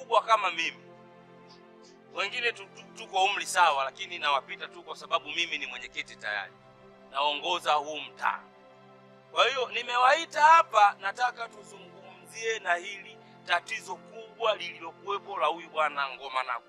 wakubwa kama mimi, wengine tu- tu- tuko umri sawa, lakini nawapita tu kwa sababu mimi ni mwenyekiti tayari, naongoza huu mtaa. Kwa hiyo nimewaita hapa, nataka tuzungumzie na hili tatizo kubwa lililokuwepo la huyu bwana Ngoma Nagu.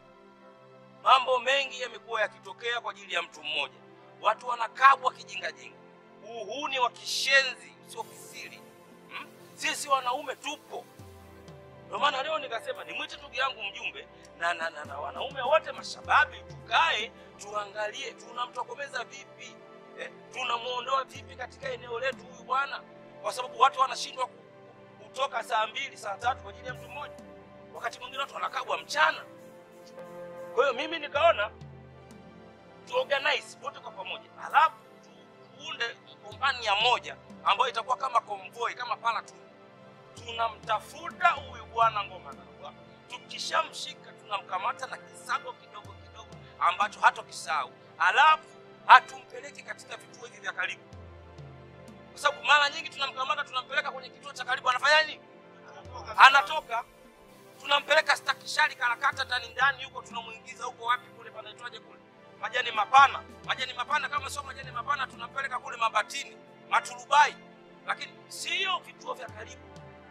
Mambo mengi yamekuwa yakitokea kwa ajili ya mtu mmoja, watu wanakabwa kijingajinga, uhuni wa kishenzi usio kisiri. Hmm? Sisi wanaume tupo, ndio maana leo nikasema nimwite ndugu yangu mjumbe na, na, na, na wanaume wote mashababi, tukae tuangalie tunamtokomeza vipi eh, tunamuondoa vipi katika eneo letu huyu bwana, kwa sababu watu wanashindwa ku- ku- kutoka saa mbili saa tatu kwa ajili ya mtu mmoja, wakati mwingine watu wanakabwa mchana. Kwa hiyo mimi nikaona tuorganize wote kwa pamoja, halafu tu- tuunde kompania moja ambayo itakuwa kama convoy, kama platoon. Tunamtafuta huyu bwana Ngoma Nagwa, tukishamshika tunamkamata na kisago kidogo kidogo ambacho hatokisahau, halafu hatumpeleki katika vituo hivi vya karibu, kwa sababu mara nyingi tunamkamata tunampeleka kwenye kituo cha karibu, anafanya nini? Anatoka tunampeleka stakishari karakata ndani ndani huko, tunamuingiza huko wapi kule panaitwaje kule majani mapana, majani mapana. Kama sio majani mapana, tunampeleka kule Mabatini, Maturubai, lakini sio vituo vya karibu.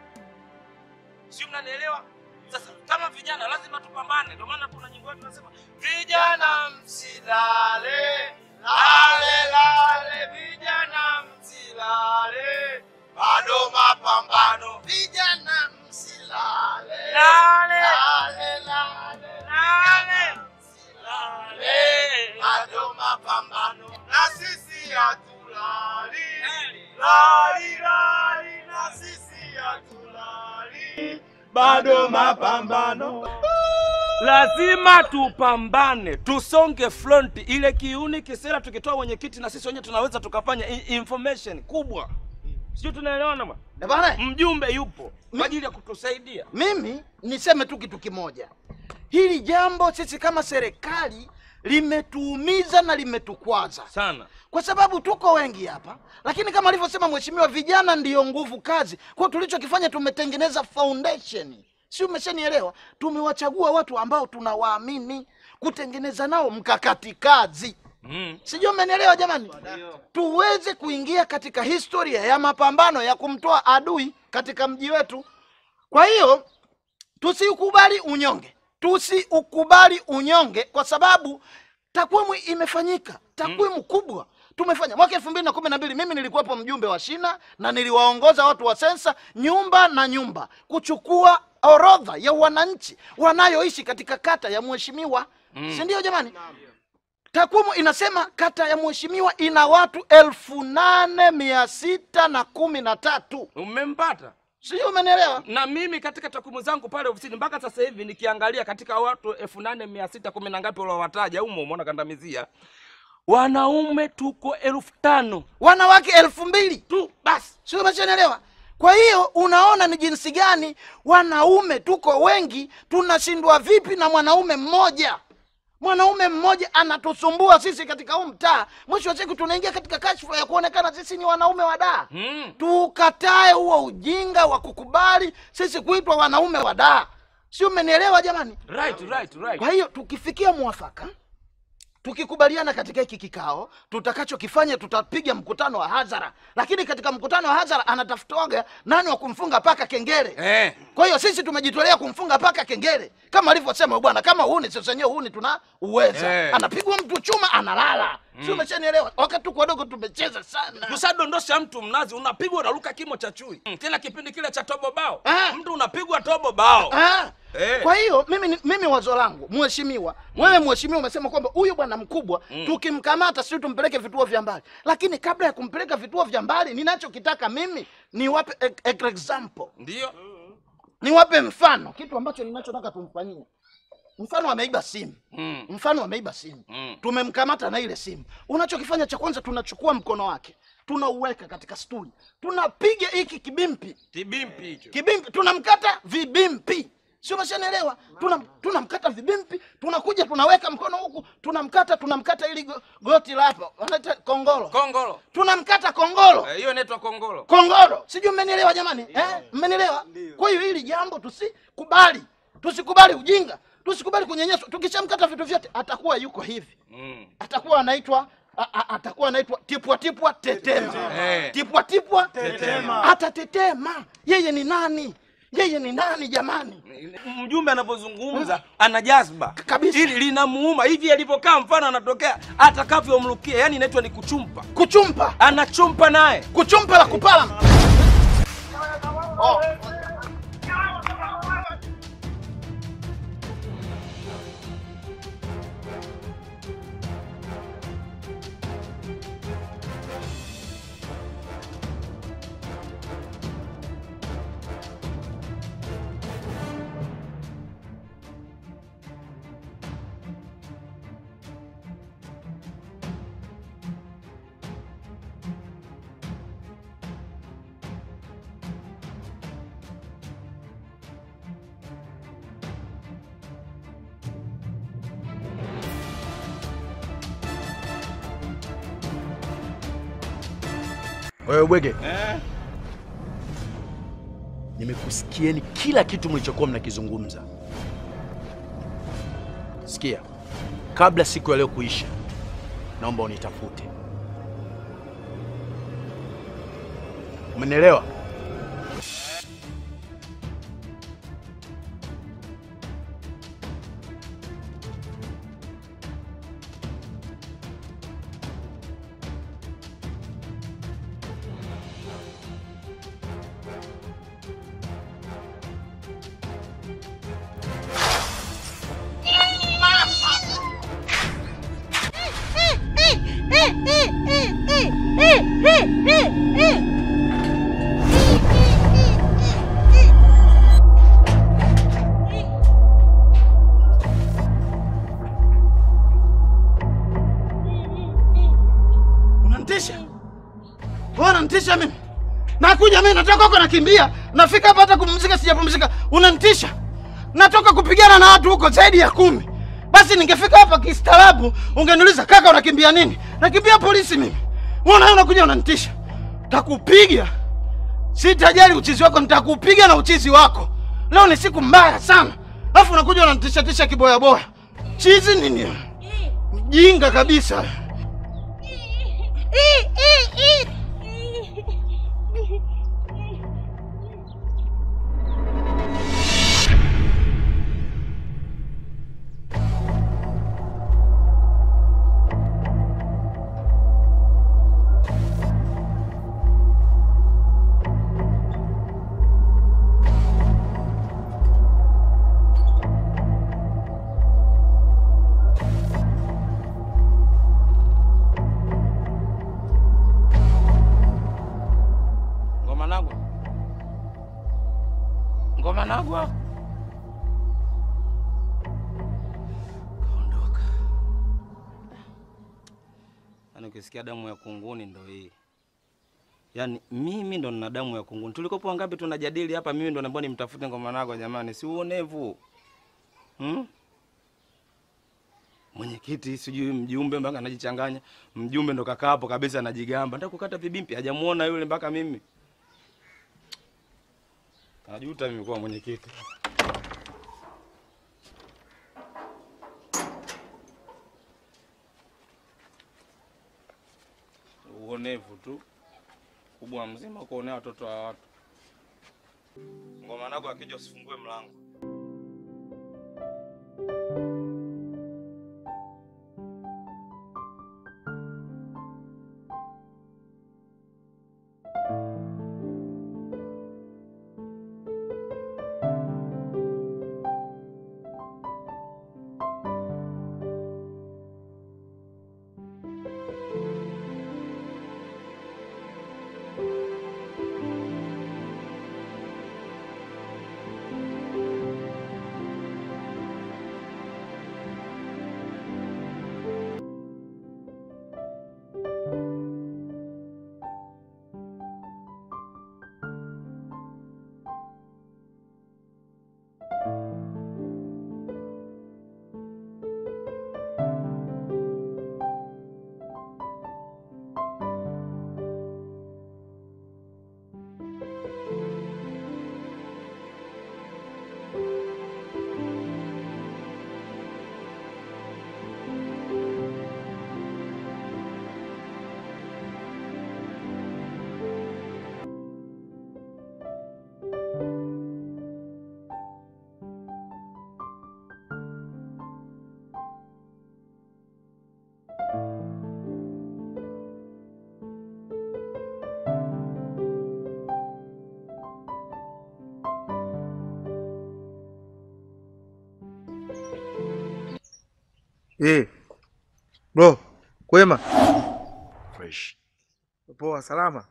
Sio, mnanielewa? Sasa kama vijana lazima tupambane, ndio maana kuna nyimbo yetu tunasema vijana msilale, lale lale, vijana msilale, bado mapambano, vijana msilale, lale lale lale, lale msilale, bado mapambano, na sisi hatulali, lali lali, na sisi hatulali, bado mapambano. Lazima tupambane, tusonge front. Ile kiuni kisera tukitoa mwenyekiti, na sisi wenyewe tunaweza tukafanya i- information kubwa, sijui tunaelewana bwana. Eh, bwana, Mjumbe yupo kwa ajili ya kutusaidia. mimi niseme tu kitu kimoja. Hili jambo sisi kama serikali limetuumiza na limetukwaza sana kwa sababu tuko wengi hapa, lakini kama alivyosema mheshimiwa, vijana ndiyo nguvu kazi. Kwa hiyo tulichokifanya tumetengeneza foundation, si umeshanielewa? Tumewachagua watu ambao tunawaamini kutengeneza nao mkakati kazi mm. sijui umenielewa jamani tuweze kuingia katika historia ya mapambano ya kumtoa adui katika mji wetu kwa hiyo tusiukubali unyonge tusiukubali unyonge kwa sababu takwimu imefanyika takwimu kubwa tumefanya mwaka elfu mbili na kumi na mbili mimi nilikuwepo mjumbe wa shina na niliwaongoza watu wa sensa nyumba na nyumba kuchukua orodha ya wananchi wanayoishi katika kata ya mheshimiwa mm. si ndio jamani takwimu inasema kata ya mheshimiwa ina watu elfu nane mia sita na kumi na tatu Umempata? sijui umenielewa na mimi katika takwimu zangu pale ofisini mpaka sasa hivi nikiangalia katika watu elfu nane mia sita kumi na ngapi waliowataja umo umeona kandamizia wanaume tuko elfu tano wanawake elfu mbili tu basi sio umeshanielewa kwa hiyo unaona ni jinsi gani wanaume tuko wengi tunashindwa vipi na mwanaume mmoja mwanaume mmoja anatusumbua sisi katika huu mtaa mwisho wa siku tunaingia katika kashfa ya kuonekana sisi ni wanaume wa daa mm. tukatae huo ujinga wa kukubali sisi kuitwa wanaume wa daa sio umenielewa jamani right, right, right. kwa hiyo tukifikia mwafaka tukikubaliana katika hiki kikao tutakachokifanya tutapiga mkutano wa hadhara lakini katika mkutano wa hadhara anatafutwaga nani wa kumfunga paka kengele eh. kwa hiyo sisi tumejitolea kumfunga paka kengele kama alivyosema huyu bwana kama huni sisi wenyewe huni tuna uweza Eh. anapigwa mtu chuma analala si umeshanielewa wakati tuko wadogo tumecheza sana kusadondosha mtu mnazi unapigwa unaruka kimo cha chui mm. tena kipindi kile cha tobo bao Ah. mtu unapigwa tobo bao Ah. Eh. Kwa hiyo mimi, ni- mimi wazo langu mheshimiwa, wewe mheshimiwa umesema kwamba huyu bwana mkubwa tukimkamata sio tumpeleke vituo vya mbali, lakini kabla ya kumpeleka vituo vya mbali, ninachokitaka mimi niwape e- e- example, ndio niwape mfano, kitu ambacho ninachotaka tumfanyie. Mfano ameiba simu mm. mfano ameiba simu Mm. tumemkamata na ile simu unachokifanya cha kwanza tunachukua mkono wake tunauweka katika stuli tunapiga hiki kibimpi kibimpi hicho kibimpi tunamkata vibimpi sio mashanaelewa tunam, tunamkata vibimpi tunakuja tunaweka mkono huku tunamkata tunamkata ili go, goti la hapa wanaita kongolo kongolo tunamkata kongolo Eh, hiyo inaitwa kongolo kongolo sijui mmenielewa jamani eh? mmenielewa kwa hiyo hili jambo tusikubali tusikubali ujinga, tusikubali kunyanyaswa. Tukishamkata vitu vyote, atakuwa yuko hivi, Mm. atakuwa anaitwa a- a- atakuwa anaitwa tipwa tipwa tetema, Eh. tipwa tipwa Tetema. atatetema. Yeye ni nani? Yeye ni nani jamani? Mjumbe anapozungumza ana jazba Kabisa. ili linamuuma hivi alivyokaa, mfano anatokea atakavyomrukia, yani inaitwa ni kuchumpa, Kuchumpa, anachumpa naye kuchumpa la kupala. Oh. Wewe bwege, eh? nimekusikieni kila kitu mlichokuwa mnakizungumza. Sikia, kabla siku ya leo kuisha, naomba unitafute. Umenielewa? Unanitisha? Wewe unanitisha mimi? Nakuja mimi natoka huko nakimbia. Nafika hapa hata kupumzika sijapumzika. Unanitisha? Natoka kupigana na watu huko zaidi ya kumi. Basi ningefika hapa kistaarabu, ungeniuliza kaka unakimbia nini? Nakimbia polisi mimi. Wewe unaona unakuja unanitisha. Takupiga. Sitajali uchizi wako, nitakupiga na uchizi wako. Leo ni siku mbaya sana. Alafu unakuja unanitisha tisha kiboya boya. Chizi nini? Mjinga kabisa. Ngoma nagwa, ngoma nagwa, kaondoka. Yaani ukisikia damu ya kunguni ndo hii. Yaani mimi ndo nina damu ya kunguni. Tulikopo wangapi tunajadili hapa, mimi ndo naomba nimtafute ngoma nagwa. Jamani, si uonevu hmm? Mwenyekiti sijui mjumbe mpaka anajichanganya. Mjumbe ndo kakaa hapo kabisa anajigamba, nataka kukata vibimpi, hajamuona yule mpaka mimi Najuta mimi kuwa mwenyekiti. Uonevu tu kubwa mzima kuonea watoto wa watu. Ngoma nako akija usifungue mlango. Eh. Bro, kwema? Fresh. Poa, salama.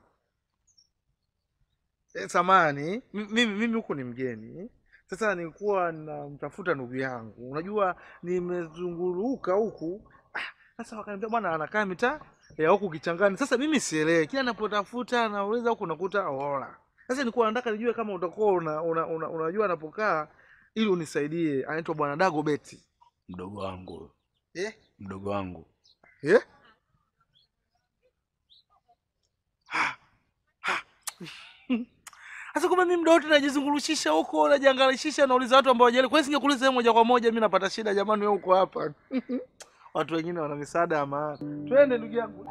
Eh, samani, mimi mimi huku ni mgeni. Sasa nilikuwa namtafuta ndugu yangu. Unajua nimezunguruka huku. Ah, Sasa wakaniambia bwana anakaa mitaa ya huku Kichangani. Sasa mimi sielewi. Kila napotafuta nauliza huku nakuta Aurora. Sasa nilikuwa nataka nijue kama utakuwa una, una, una, unajua anapokaa ili unisaidie. Anaitwa bwana Dago Beti. Mdogo wangu. Eh? Mdogo wangu. Eh? Sasa kumbe mimi muda wote najizungurushisha huko, najiangalishisha, nauliza watu ambao hawajali. Kwa nini singekuuliza wewe moja kwa moja? Mimi napata shida jamani, wewe uko hapa. Watu wengine wana misaada ya maana. Twende ndugu yangu.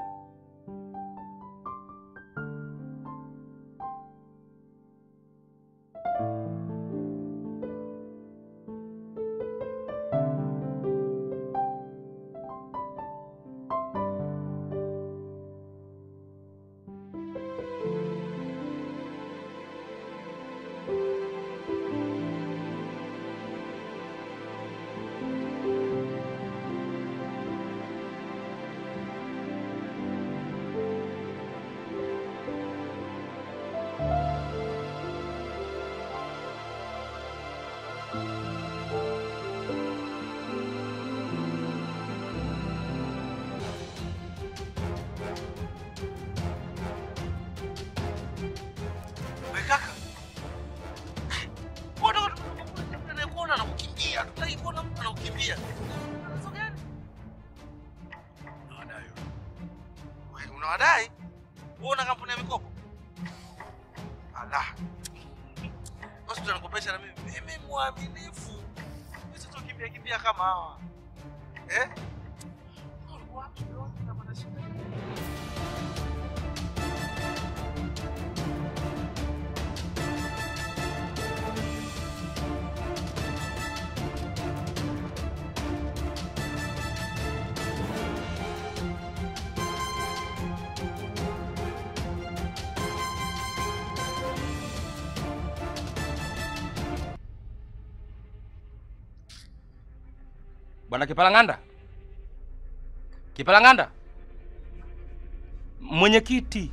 Wewe kaka. Mbona anakuona anakukimbia? Tutaki kuona mtu anakukimbia. Tatizo gani? Wewe unawadai? Wewe una kampuni ya mikopo? Ala. Basi tunakopesha na mimi. Mimi mwaminifu. Mimi sio kimbia kimbia kama hawa. Eh? Watu wote wanapata shida. Bwana Kipalang'anda, Kipalang'anda, mwenyekiti.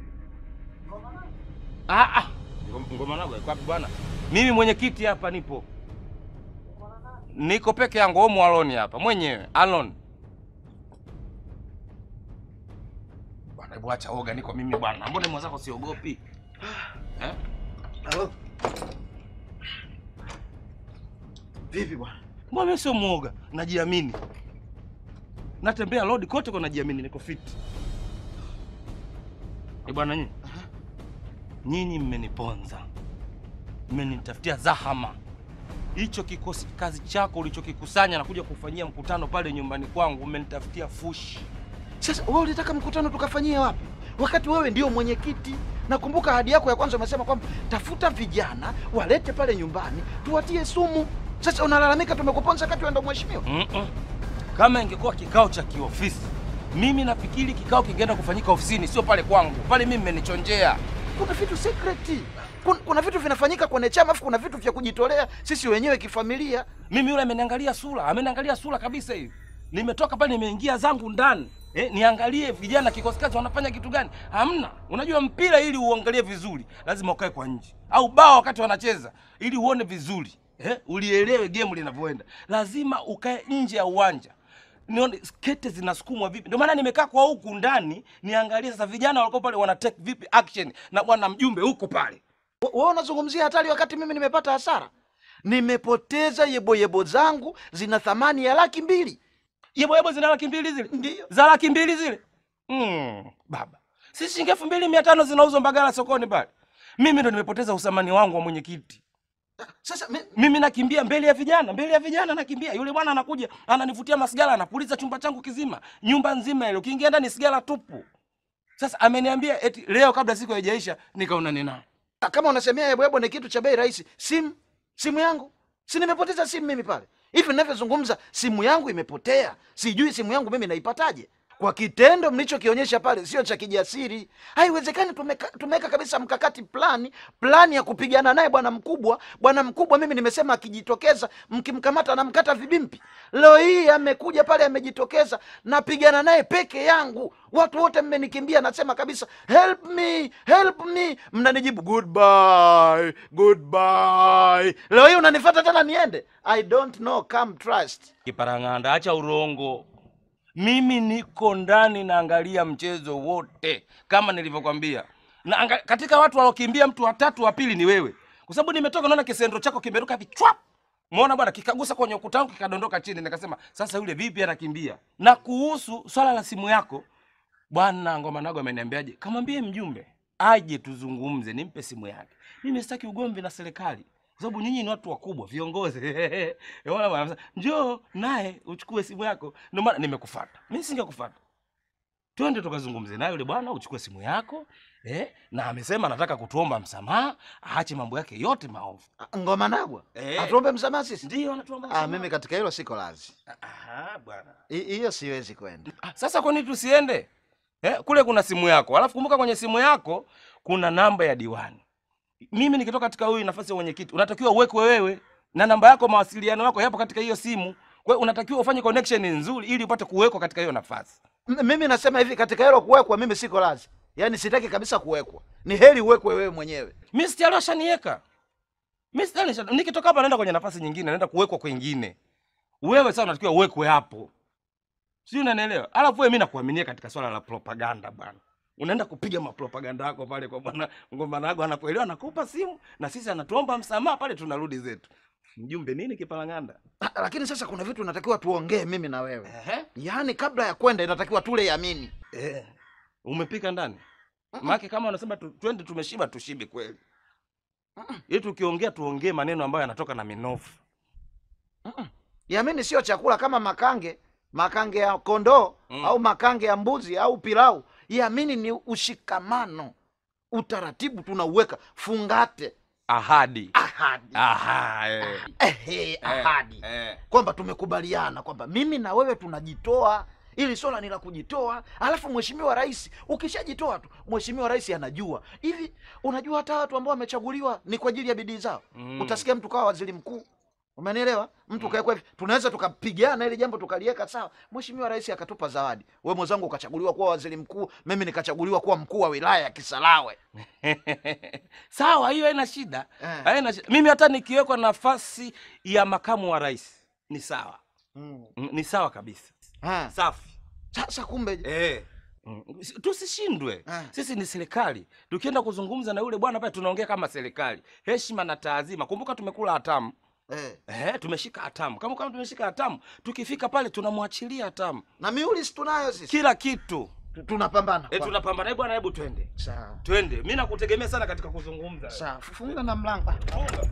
Ah, ah. Ngom- Ngoma nago iko wapi bwana? Mimi mwenyekiti hapa nipo, niko peke yangu, omo alone hapa mwenyewe alone. Bwana, hebu acha oga, niko mimi bwana. Mbona mwenzako siogopi eh? Halo. Vipi bwana? Mbona mimi sio muoga, najiamini, natembea road kote kwa najiamini, niko fit. Eh bwana, nyinyi nyinyi mmeniponza, mmenitafutia zahama. Hicho kikosi kazi chako ulichokikusanya na kuja kufanyia mkutano pale nyumbani kwangu, mmenitafutia fushi. Sasa wewe ulitaka mkutano tukafanyie wapi? Wakati wewe ndio mwenyekiti. Nakumbuka ahadi yako ya kwanza umesema kwamba tafuta vijana walete pale nyumbani tuwatie sumu. Sasa unalalamika tumekuponza kati wewe ndio mheshimiwa. Mm-mm. Kama ingekuwa kikao cha kiofisi, mimi nafikiri kikao kingeenda kufanyika ofisini, sio pale kwangu. Pale mimi mmenichonjea. Kuna vitu secret. Kuna, kuna vitu vinafanyika kwenye chama afu kuna vitu vya kujitolea sisi wenyewe kifamilia. Mimi yule ameniangalia sura, ameniangalia sura kabisa hivi. Nimetoka pale nimeingia zangu ndani. Eh, niangalie vijana kikosi kazi wanafanya kitu gani? Hamna. Unajua mpira ili uangalie vizuri, lazima ukae kwa nje. Au bao wakati wanacheza ili uone vizuri. Eh, ulielewe game linavyoenda. Lazima ukae nje ya uwanja. Nione skete zinasukumwa vipi. Ndio maana nimekaa kwa huku ndani niangalie sasa vijana walikuwa pale wana take vipi action na bwana mjumbe huko pale. We- Wewe unazungumzia hatari wakati mimi nimepata hasara. Nimepoteza yeboyebo zangu zina thamani ya laki mbili. Yebo yebo zina laki mbili zile. Ndio. za laki mbili zile mm, baba si shilingi elfu mbili mia tano zinauzwa Mbagala sokoni pale. Mimi ndo nimepoteza usamani wangu wa mwenyekiti. Sasa mi, Mimi nakimbia mbele ya vijana, mbele ya vijana nakimbia. Yule bwana anakuja ananivutia masigara, anapuliza chumba changu kizima, nyumba nzima ile, ukiingia ndani sigara tupu. Sasa ameniambia eti leo kabla siku haijaisha nikaona nina kama unasemea yeboyebo ni kitu cha bei rahisi, simu simu yangu si nimepoteza simu mimi pale hivi ninavyozungumza, simu yangu imepotea, sijui simu yangu mimi naipataje. kwa kitendo mlichokionyesha pale sio cha kijasiri. Haiwezekani. Tumeka, tumeweka kabisa mkakati, plani plani ya kupigana naye bwana mkubwa. Bwana mkubwa, mimi nimesema akijitokeza, mkimkamata namkata vibimpi. Leo hii amekuja pale, amejitokeza, napigana naye peke yangu, watu wote mmenikimbia, nasema kabisa help me, help me, mnanijibu goodbye, goodbye. Leo hii unanifuata tena niende? I don't know, come trust. Kiparang'anda, acha urongo. Mimi niko ndani naangalia mchezo wote kama nilivyokwambia, na anga, katika watu waliokimbia mtu watatu wa pili ni wewe, kwa sababu nimetoka naona kisendo chako kimeruka hivi chwap, umeona bwana, kikagusa kwenye ukuta wangu kikadondoka chini, nikasema sasa yule vipi anakimbia. Na kuhusu swala la simu yako bwana Ngoma Nago ameniambiaje, kamwambie mjumbe aje tuzungumze, nimpe simu yake. Mimi sitaki ugomvi na serikali kwa sababu nyinyi ni watu wakubwa, viongozi. Unaona bwana, sasa, njoo naye uchukue simu yako. Ndio maana nimekufuata. Mimi singekufuata. Twende tukazungumze naye yule bwana, uchukue simu yako eh, na amesema anataka kutuomba msamaha, aache mambo yake yote maovu. Ngoma Nagwa Eh. atuombe msamaha sisi? Ndio anatuomba Ah, msamaha. mimi katika hilo siko lazi, Aha, bwana. Hi- hiyo siwezi kwenda. Ah, Sasa kwa nini tusiende? Eh, kule kuna simu yako. Alafu kumbuka kwenye simu yako kuna namba ya diwani. Mimi nikitoka katika huyu nafasi ya mwenyekiti, unatakiwa uwekwe wewe na namba yako, mawasiliano yako yapo katika hiyo simu. Kwa hiyo unatakiwa ufanye connection nzuri ili upate kuwekwa katika hiyo nafasi. M- mimi nasema hivi, katika hilo kuwekwa, mimi siko lazi, yaani sitaki kabisa kuwekwa. Ni heri uwekwe wewe mwenyewe. Mimi sitali washaniweka. Mimi sitali nisha- nikitoka hapa naenda kwenye nafasi nyingine, naenda kuwekwa kwingine. Wewe sasa unatakiwa uwekwe hapo. Sio unanielewa? Alafu wewe mimi nakuaminia katika swala la propaganda bwana. Unaenda kupiga mapropaganda yako pale kwa bwana Ngoma Nago anapoelewa anakupa simu na sisi anatuomba msamaha pale tunarudi zetu. Mjumbe nini kipalanganda? Ah, Lakini sasa kuna vitu natakiwa tuongee mimi na wewe, Ehe. yaani kabla ya kwenda inatakiwa tule yamini. Eh. Umepika ndani? Maana kama unasema tu, twende tumeshiba tushibe kweli. Ili tukiongea tuongee maneno ambayo yanatoka na minofu. Yamini sio chakula kama makange, makange ya kondoo Mm. au makange ya mbuzi au pilau. Yamini ni ushikamano, utaratibu tunauweka, fungate, Ahadi. ahadi, Aha, eh. ehe, ahadi Eh. kwamba tumekubaliana kwamba mimi na wewe tunajitoa ili swala ni la kujitoa. Alafu mheshimiwa rais, ukishajitoa tu mheshimiwa rais anajua hivi. Unajua hata watu ambao wamechaguliwa ni kwa ajili ya bidii zao. Mm. Utasikia mtu kawa waziri mkuu, umenielewa? Mtu kawekwa hivi, tunaweza tukapigana ili jambo tukaliweka sawa. Mheshimiwa rais akatupa zawadi, we mwenzangu ukachaguliwa kuwa waziri mkuu, mimi nikachaguliwa kuwa mkuu wa wilaya ya Kisarawe. Sawa, hiyo haina shida. Eh. Haina shida. Mimi hata nikiwekwa nafasi ya makamu wa rais ni sawa. Mm. Mm, Ni sawa kabisa. Ah, Safi. Sasa kumbe Eh. Mm, si- Tusishindwe. Ah. Sisi ni serikali. Tukienda kuzungumza na yule bwana pale tunaongea kama serikali. Heshima na taadhima. Kumbuka tumekula hatamu. eh. Eh, tumeshika hatamu. Kama kama tumeshika hatamu, tukifika pale tunamwachilia hatamu. na miuli si tunayo sisi, Kila kitu. Tu- tunapambana Eh, kwa- tunapambana. Hebu bwana, hebu twende. sawa Twende. Mimi nakutegemea sana katika kuzungumza. sawa, funga na mlango. Funga.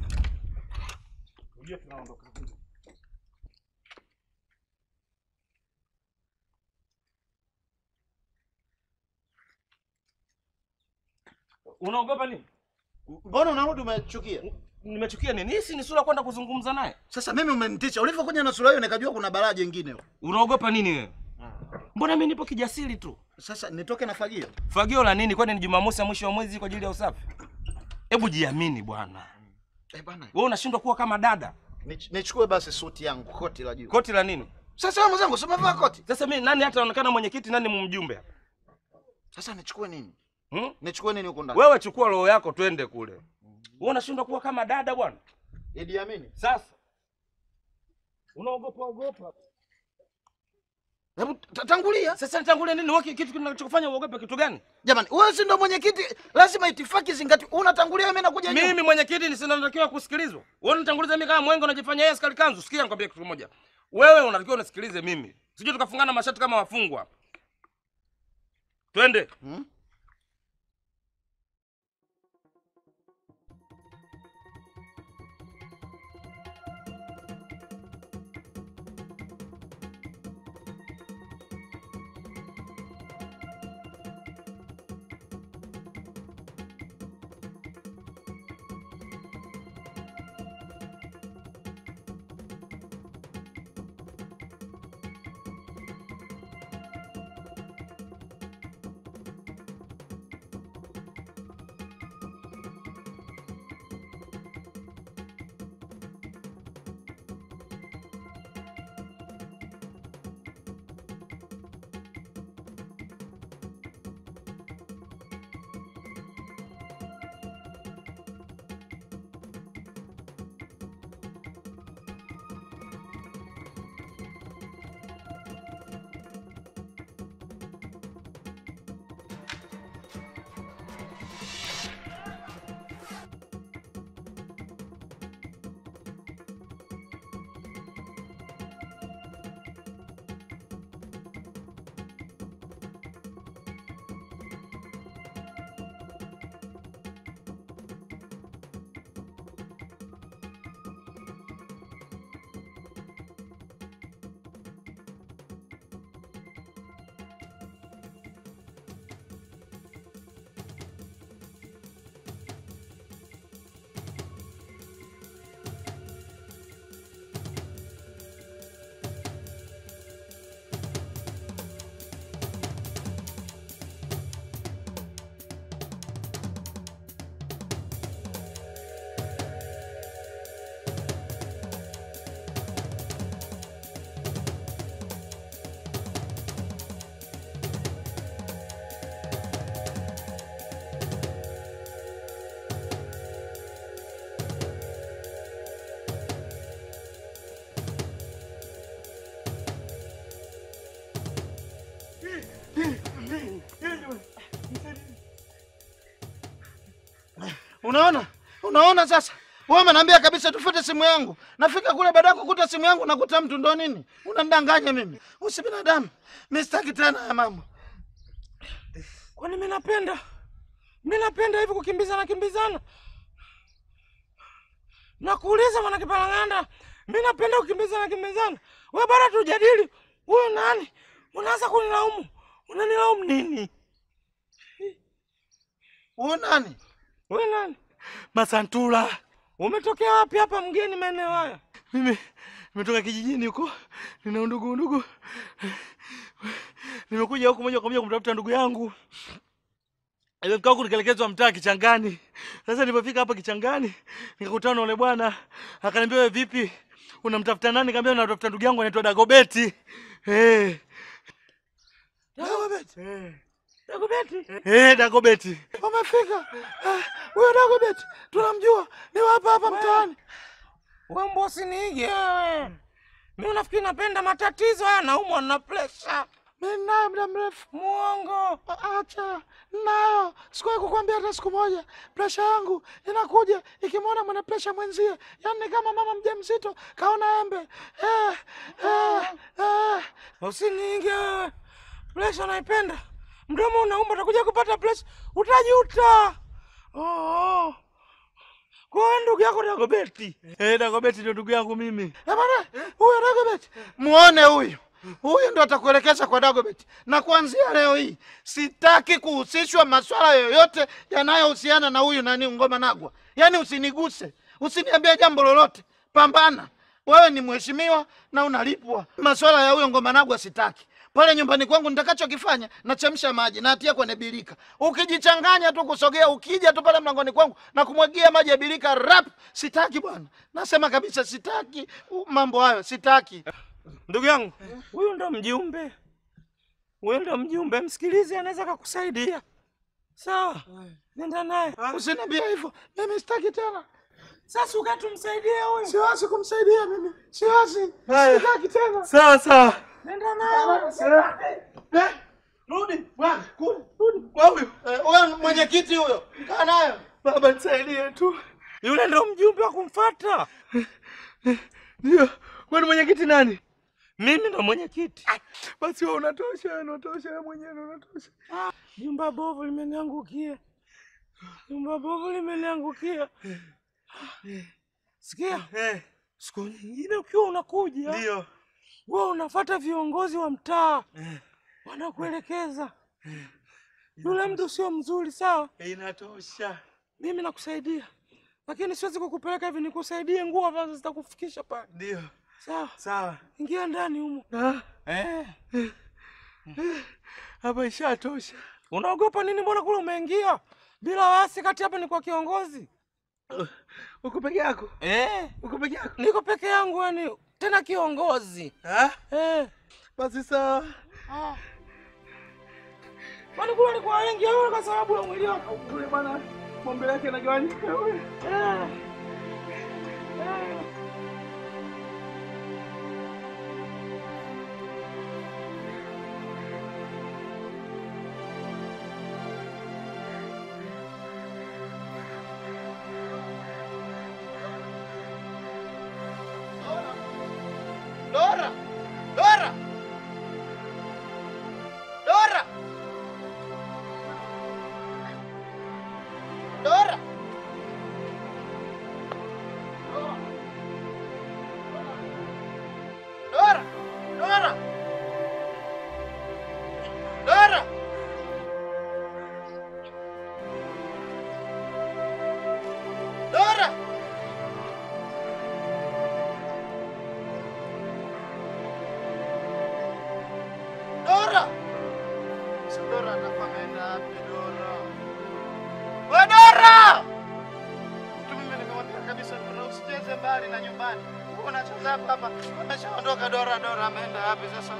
Unaogopa nini? Mbona unarudi umechukia? Nimechukia nini? Hii si ni sura kwenda kuzungumza naye. Sasa mimi umenitisha, ulivyokuja na sura hiyo nikajua kuna balaa jingine. Unaogopa nini wewe? Mbona mimi nipo kijasiri tu. Sasa nitoke na fagio? Fagio la nini? Kwani ni Jumamosi ya mwisho wa mwezi kwa ajili ya usafi? Hebu jiamini bwana. Eh bana, Wewe unashindwa kuwa kama dada. nich- nichukue basi suti yangu, koti la juu. Koti la nini? Sasa wewe mwenzangu, si umevaa koti? Sasa mimi nani hata anaonekana mwenyekiti, nani mjumbe hapa? Sasa nichukue nini? Hmm? Nichukue nini huko ndani? Wewe chukua roho yako twende kule. Wewe unashindwa kuwa kama dada bwana. Idi Amini. Sasa unaogopa ogopa. Hebu ta- tangulia. Sasa nitangulie nini? Wewe kitu kinachokufanya uogope kitu gani? Jamani, wewe si ndo mwenyekiti, lazima itifaki zingati. Unatangulia mimi nakuja nyuma. Mimi mwenyekiti nisinatakiwa kusikilizwa. Wewe unitanguliza mimi kama mwengo unajifanya yeye askari kanzu. Sikia nikwambie kitu kimoja. Wewe unatakiwa unisikilize mimi. Sijui tukafungana mashati kama wafungwa hapa. Twende. Hmm? Unaona, unaona sasa, wewe umeniambia kabisa tufute simu yangu, nafika kule baada ya kukuta simu yangu nakuta mtu, ndo nini? Unanidanganya mimi, usi binadamu. Mimi sitaki tena ya mambo. Kwani mimi napenda mimi napenda hivi kukimbizana kimbizana? Nakuuliza mwana Kipalang'anda, mimi napenda kukimbizana kimbizana. Wewe bado tujadili huyu nani? Unaanza kunilaumu. Unanilaumu nini? Huyu nani? Wewe nani? Masantula. Umetokea wapi hapa mgeni maeneo haya? Mimi nimetoka kijijini huko, nina undugu undugu, nimekuja huku moja kwa moja kumtafuta ndugu yangu. Nimefika huku nikaelekezwa mtaa Kichangani. Sasa nilipofika hapa Kichangani nikakutana na yule bwana, akaniambia wewe vipi, unamtafuta nani? Nikamwambia namtafuta ndugu yangu anaitwa Dagobeti. Eh, Dagobeti. eh, Dagobeti. eh, Dagobeti. Umefika? Ah, Huyo Dagobeti tunamjua, ni wa hapa hapa mtaani. Wewe mbosi niige wewe. Mimi nafikiri napenda matatizo haya naumwa na pressure. Mimi naye muda mrefu. Muongo. A- Acha nayo, sikuwahi kukwambia hata siku moja. Presha yangu inakuja ikimwona mwenye presha mwenzie, yaani ni kama mama mjamzito kaona embe. Eh, eh, eh. Usiniige wewe. Pressure naipenda. Mdomo unauma utakuja kupata pressure. Utajuta. Oh, oh. Kwa hiyo ndugu yako Dagobeti. Eh, Dagobeti ndio ndugu yangu mimi. Eh, bwana, huyo Dagobeti muone huyu huyu ndo atakuelekeza kwa Dagobeti, na kuanzia leo hii sitaki kuhusishwa maswala yoyote yanayohusiana na huyu nani Ngoma Nagwa. Yaani usiniguse, usiniambie jambo lolote. Pambana, wewe ni mheshimiwa na unalipwa. Maswala ya huyo Ngoma Nagwa sitaki. Pale nyumbani kwangu nitakachokifanya nachemsha maji natia kwenye birika. Ukijichanganya tu kusogea, ukija tu pale mlangoni kwangu na kumwagia maji ya birika rap, sitaki bwana. Nasema kabisa sitaki uh, mambo hayo, sitaki. Ndugu yangu, huyu ndo mjumbe. Huyu ndo mjumbe, msikilize, anaweza kukusaidia. Sawa, nenda naye. Usiniambie hivyo, mimi sitaki tena. Sasa ukatumsaidie huyu. Siwezi kumsaidia mimi, siwezi, Haya. sitaki tena. Sawa sawa. Nenda naye. Eh, Rudi bwana, kule, rudi kwa huyo. Eh, Wewe mwenyekiti huyo, kaa nayo. Baba nisaidie tu. Yule ndo mjumbe wa kumfuata. Ndio. Kwani mwenyekiti nani? Mimi ndo mwenyekiti. Basi wewe unatosha, wewe unatosha, wewe mwenyewe unatosha. Jumba bovu limeniangukia. Jumba bovu limeniangukia. Sikia, Eh, siku nyingine ukiwa unakuja, ndio. wewe unafuata viongozi wa mtaa, Eh, wanakuelekeza. Yule mtu sio mzuri, sawa? inatosha. Mimi nakusaidia, lakini siwezi kukupeleka hivi nikusaidie nguo ambazo zitakufikisha pale. Ndio. Sawa, Sawa. ingia ndani humo. Ah, Eh, hapa ishatosha. unaogopa nini? Mbona kule umeingia bila wasi? Kati hapa ni kwa kiongozi. Uko peke yako? Eh, Uko peke yako? niko peke yangu, yani tena kiongozi. Ah, Eh, basi sawa. kwani kule alikuwa wengi au kwa sababu ya mwili wako? Yule bwana pombe yake inagawanyika yule. Eh. Eh. Dora! Dora! Dora! Dora! Dora! Dora! Dora! Dora! Dora! Si Dora anakwenda wapi Dora? We Dora! Mtu mimi nikamwambia kabisa Dora usicheze mbali na nyumbani. Wewe unacheza hapa hapa. Ameshaondoka Dora, Dora ameenda wapi sasa?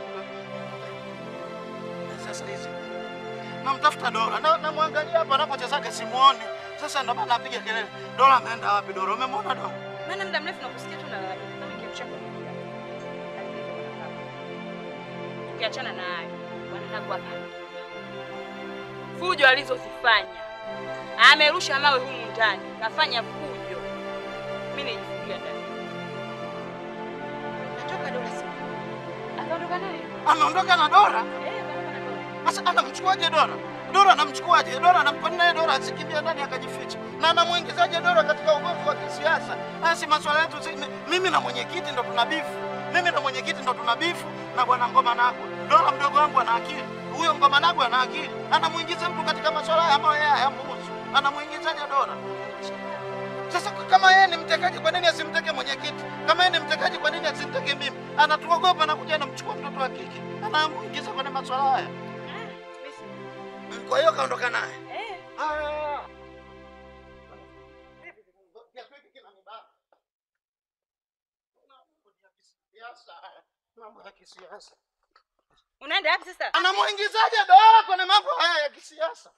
Sasa hizi. Namtafuta Dora. Na namwangalia hapa anapochezaga simuoni. Sasa ndo maana napiga kelele. Dora ameenda wapi Dora? Umemwona Dora? Maana muda mrefu nakusikia tu nalalamika kama kiamsha kwa nini. Lakini ndio wanataka. Ukiachana na hayo, wanataka hapa. Fujo alizozifanya Amerusha mawe humu ndani, kafanya fujo. Mimi nijifungia ndani. Natoka Dora siku. Akaondoka naye. Ameondoka na Dora. Eh, akaondoka na Dora. Sasa anamchukuaje Dora? Dora anamchukuaje? Dora anampa naye Dora asikimbia ndani akajificha. Na anamuingizaje Dora katika ugomvi wa kisiasa? Basi maswala yetu si, mimi na mwenyekiti ndo tuna bifu. Mimi na mwenyekiti ndo tuna bifu na bwana Ngoma Nagwa. Dora mdogo wangu ana akili. Huyo Ngoma Nagwa ana akili. Anamuingiza mtu katika maswala haya ambayo yeye hayamhusu. Anamuingizaje Dora? Sasa kama yeye ni mtekaji, kwa nini asimteke mwenyekiti? Kama yeye ni mtekaji, kwa nini asimteke mimi? Anatuogopa na kuja anamchukua mtoto wa kike, anamuingiza kwenye maswala haya. Ah, mimi si- Kwa hiyo kaondoka naye. Eh, Ah. Mambo ya kisiasa. unaenda wapi sasa? Anamuingizaje Dora kwenye mambo haya ya kisiasa?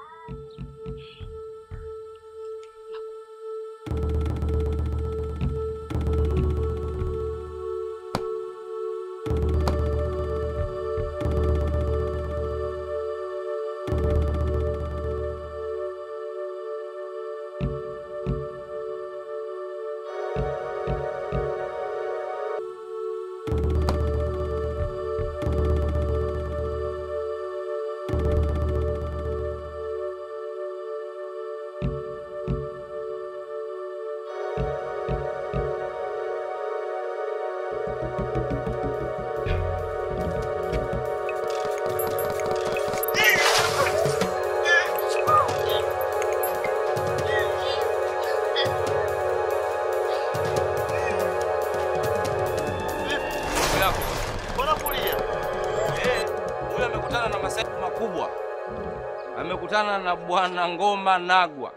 Ndugu yako. Mbona kulia? Eh, huyu amekutana na masaibu makubwa. Amekutana na bwana Ngoma Nagwa.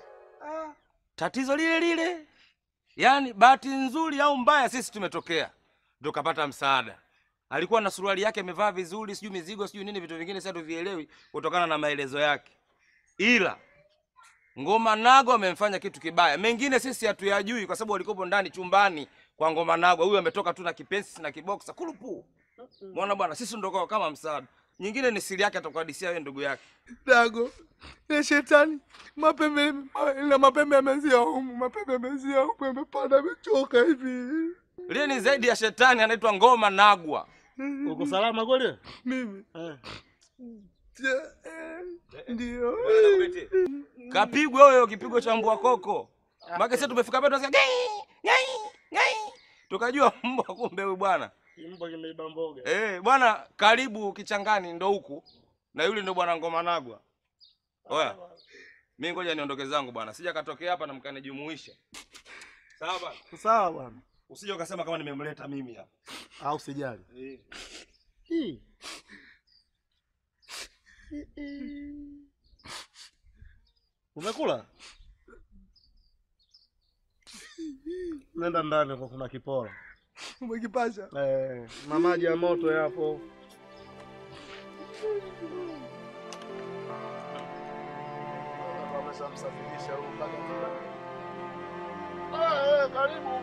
Tatizo lile lile. Yaani bahati nzuri au mbaya sisi tumetokea. Ndio kapata msaada. Alikuwa na suruali yake amevaa vizuri, sijui mizigo, sijui nini vitu vingine sasa tuvielewi kutokana na maelezo yake. Ila Ngoma Nagwa amemfanya kitu kibaya. Mengine sisi hatuyajui kwa sababu walikopo ndani chumbani kwa Ngoma Nagwa. Huyu ametoka tu na kipensi na kiboksa kulupu. Mwana bwana, sisi ndo kwa kama msaada. Nyingine ni siri yake atakuhadisia wewe ndugu yake. Dago ya shetani mapembe ma- na mapembe yamezia humu, mapembe yamezia humu, yamepanda amechoka hivi. Lile ni zaidi ya shetani anaitwa Ngoma Nagwa. Uko salama kweli? Mimi Eh. Je, eh, ndio Kapigwa huyo kipigo cha mbwa koko. Maana sisi tumefika pale tunasikia gai gai gai. Tukajua mbwa kumbe huyu bwana. Mbwa kimeiba mboga. Eh, bwana karibu kichangani ndo huku. Na yule ndo bwana Ngoma Nagwa. Oya. Mimi ngoja niondoke zangu bwana. Sija katokea hapa na mkanijumuisha. Sawa bwana. Sawa bwana. Usije ukasema kama nimemleta mimi hapa. Au sijali. Hii. Umekula? Nenda ndani kwa kuna kiporo. umekipasha. Eh, na maji ya moto yapo. Wameshamsafirisha huyu mpaka kula. Ah, eh, karibu.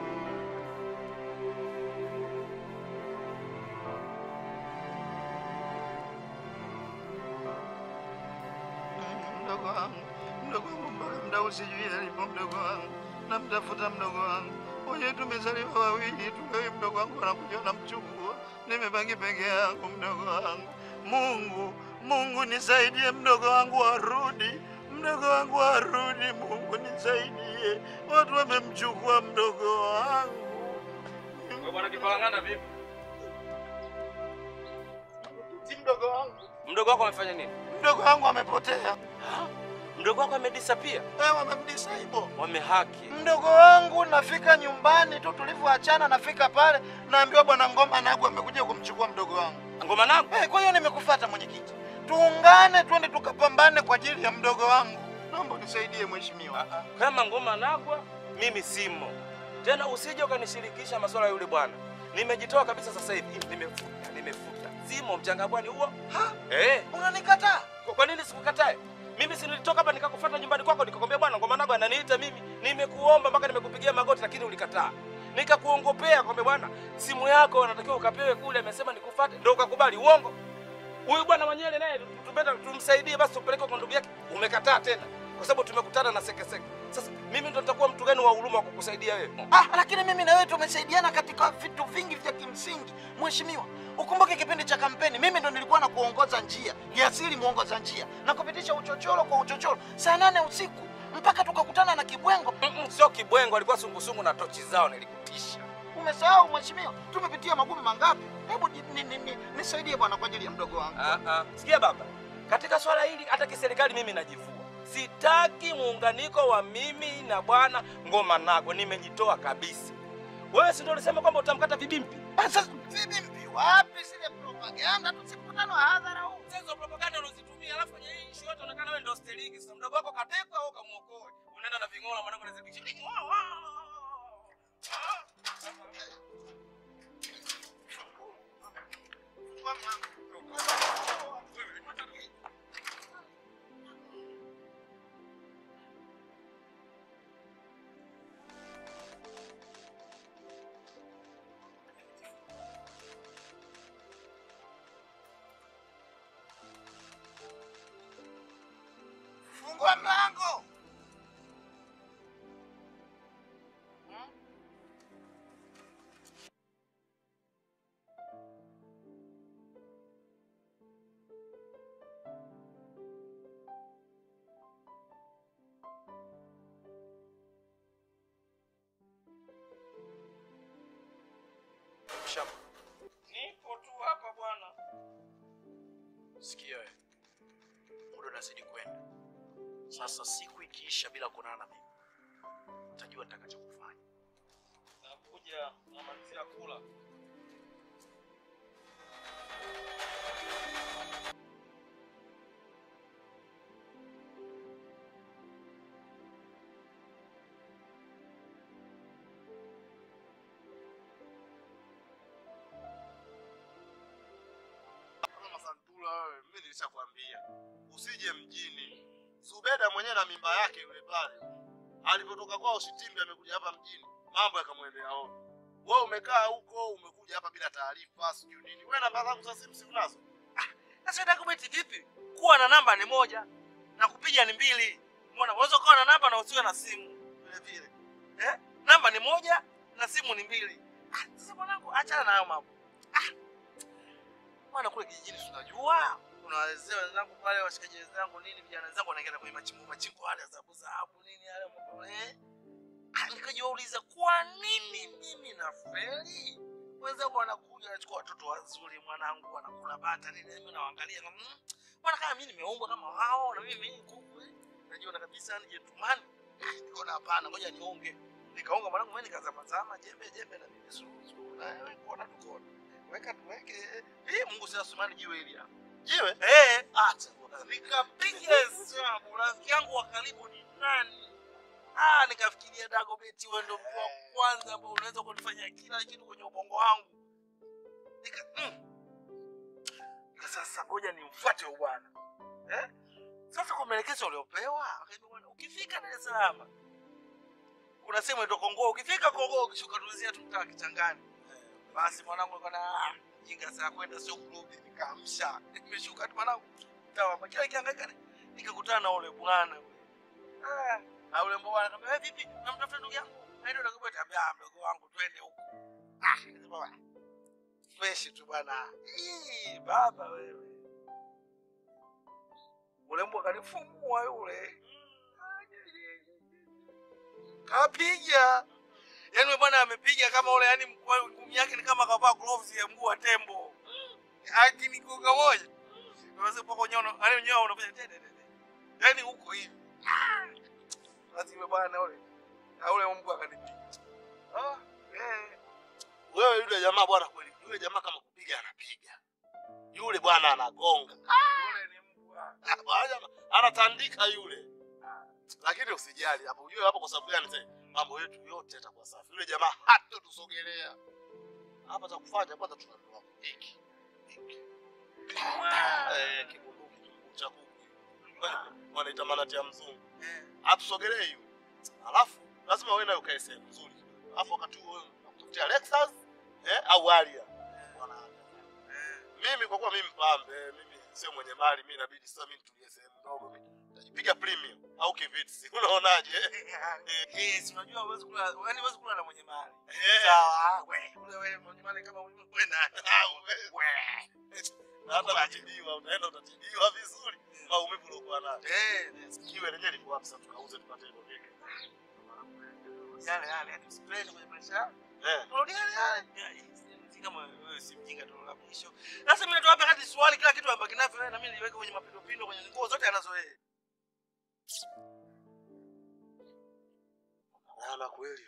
Mdogo wangu, mdogo wangu, mpaka mda usijui alipo mdogo wangu, namtafuta mdogo wangu. Wenyewe tumezaliwa wawili tu, wewe mdogo wangu anakuja namchukua, nimebaki peke yangu mdogo wangu. Mungu, Mungu nisaidie, mdogo wangu arudi, mdogo wangu arudi, Mungu nisaidie, watu wamemchukua mdogo wangu. Wewe bwana kipalangana vipi? Si mdogo wangu, Mdogo wako amefanya nini? mdogo wangu amepotea, Mdogo wako amedisappear. eh, wamemdisable Wamehaki. mdogo wangu. Nafika nyumbani tu tulivyoachana, nafika pale naambiwa bwana Ngoma Nagwa amekuja kumchukua mdogo wangu. Ngoma Nagwa. Eh, kwa hiyo nimekufuata mwenyekiti, tuungane twende tukapambane kwa ajili ya mdogo wangu. Naomba unisaidie mheshimiwa. Kama Ngoma Nagwa mimi simo. Tena usije ukanishirikisha masuala ya yule bwana. Nimejitoa kabisa sasa hivi. Nimefuta, nimefuta. Simo mchanga bwani huo. Ha? Eh, Unanikataa? kwa- kwa nini sikukatae? Mimi si nilitoka hapa nikakufuata nyumbani kwako nikakwambia bwana Ngoma Nagwa ananiita mimi. Nimekuomba mpaka nimekupigia magoti lakini ulikataa. Nikakuongopea kwamba bwana simu yako unatakiwa ukapewe kule amesema nikufuate ndio ukakubali uongo. Huyu bwana Manyele naye tupenda tumsaidie basi tupeleke kwa ndugu yake. Umekataa tena. kwa sababu tumekutana na sekeseke. Sasa mimi ndo nitakuwa mtu gani wa huruma wa kukusaidia wewe? Ah, lakini mimi na wewe tumesaidiana katika vitu vingi vya kimsingi. Mheshimiwa, ukumbuke kipindi cha kampeni, mimi ndo nilikuwa na kuongoza njia, Jasiri muongoza njia, na kupitisha uchochoro kwa uchochoro saa nane usiku mpaka tukakutana na Kibwengo. Mm-mm, Sio kibwengo, alikuwa sungusungu na tochi zao, nilikutisha. Umesahau mheshimiwa, tumepitia magumu mangapi? Hebu ni- ni- ni- ni- nisaidie bwana kwa ajili ya mdogo wangu. Ah, ah. Sikia baba, katika swala hili hata kiserikali mimi najivua. Sitaki muunganiko wa mimi na bwana Ngoma Nago, nimejitoa kabisa. Wewe si ndio ulisema kwamba utamkata vibimpi? Ah, Sasa vipi wapi zile propaganda? Tusikutane wa hadhara huu. Sasa hizo propaganda unazitumia, alafu kwenye hii issue yote unaonekana wewe ndio steriki. Sasa mdogo wako katekwa au kamuokoe? Unaenda na ving'ola mwanangu unazidisha. Fungua mlango. Shamba, Nipo tu hapa bwana. sikia wewe, muda unazidi kwenda. Sasa siku ikiisha bila kuonana na mimi, utajua nitakachokufanya. Nakuja namalizia kula. Kama Santula wewe, mimi nilishakwambia usije mjini. Zubeda mwenyewe na mimba yake yule pale, alipotoka kwao Shitimbi amekuja hapa mjini, mambo yakamwendea ovyo. Wewe umekaa huko, umekuja hapa bila taarifa, sijui nini. Wewe namba zangu za simu si unazo? Sasa dokumenti vipi? Kuwa na namba ni moja na kupiga ni mbili. Umeona, unaweza kuwa na namba na usiwe na simu vile vile. Eh? Namba ni moja na simu ni mbili. Ah, sasa mwanangu achana na hayo mambo. Ah. Bwana kule kijijini tunajua. Kuna wazee wenzangu pale washikaji wenzangu nini vijana wenzangu wanaingia kwenye machimbo machimbo yale zabu zabu nini yale mambo eh. Ah, nikajiuliza kwa nini mimi nafeli? wenzangu wanakuja wanachukua watoto wazuri, mwanangu wanakula bata nini, mimi nawaangalia kama mm, bwana, kama mimi nimeumbwa kama wao na mimi ni kuku eh, najiona kabisa ni gentleman. Ah, Nikaona hapana, ngoja niunge. Nikaunga mwanangu, mimi nikazamazama jembe jembe na mimi suru suru na wewe kuona tukona weka tuweke eh, eh, Mungu sasa sumani jiwe hili hapa Jiwe? eh, acha bwana, nikapiga hesabu rafiki yangu wa karibu ni nani? Ah, nikafikiria Dagobeti, wewe ndo mtu wa kwanza ambao unaweza kunifanya kila kitu kwenye ubongo wangu. Nika mm. Nika sasa ngoja nimfuate huyu bwana. Eh? Sasa kwa maelekezo uliopewa, akaniambia bwana, ukifika Dar es Salaam kuna sehemu inaitwa Kongoa, ukifika Kongoa ukishuka tulizia tu mtaa kichangani. Basi mwanangu kana ah, jinga saa kwenda sio kurudi, nikaamsha. Nimeshuka tu mwanangu. Tawa kwa kila kiangaika nikakutana na ule bwana yule. Ah, na ule mbwa akamwambia, "Wewe vipi? Namtafuta ndugu yangu." Aende ndugu yetu ambia, "Ah, mdogo wangu twende huko." Ah, nikasema, "Wa, fresh tu bwana. Ii, baba wewe. Ule mbwa kanifumua yule. Kapiga. Yaani yule bwana amepiga kama ule yani ngumi yake ni kama kavaa gloves ya mguu wa tembo. Akini kuga moja. Unaweza poko nyono, yani nyono unafanya tete tete. Yaani huko hivi. Basi yule bwana ule. Na ule mbwa akanipiga. Ah, eh. Wewe yule jamaa bwana, kweli yule jamaa kama kupiga anapiga, yule bwana anagonga, Yule ni mbwa. Ah, bwana jamaa, anatandika yule. Lakini usijali hapo, ujue hapo kwa sababu gani? Sasa mambo yetu yote yatakuwa safi. Yule jamaa hata tusogelea hapa, cha kufanya kwanza tunanunua hiki hiki eh, kibunduki kikuu cha kuku wanaita manati ya mzungu, hatusogelee yule. Alafu lazima wewe nayo ukae sehemu nzuri, alafu wakati huo wewe unakutafutia Lexus eh, au Harrier Wana- mimi kwa kuwa mimi mpambe, mimi sio mwenye mali, mimi inabidi sasa mimi nitulie sehemu ndogo, mimi Tajipiga premium au kivits. Unaonaje? Eh, si unajua huwezi kula, yaani huwezi kula na mwenye mali. Eh. Sawa, we, ule wewe mwenye mali kama wewe wewe na. We. Na hata kutibiwa, unaenda utatibiwa vizuri. Maumivu uliokuwa nayo. Eh, Kiwe lenyewe liko wapi sasa tukauze tupate hilo vipi? yale yale, yaani usipende kwenye maisha yako. Eh. Tunarudia yale yale. Kama wewe si mjinga tu la mwisho. Sasa mimi natoa hapa hadi swali kila kitu hapa kinavyo wewe na mimi niweke kwenye mapindo kwenye nguo zote anazo yeye. Maana kweli.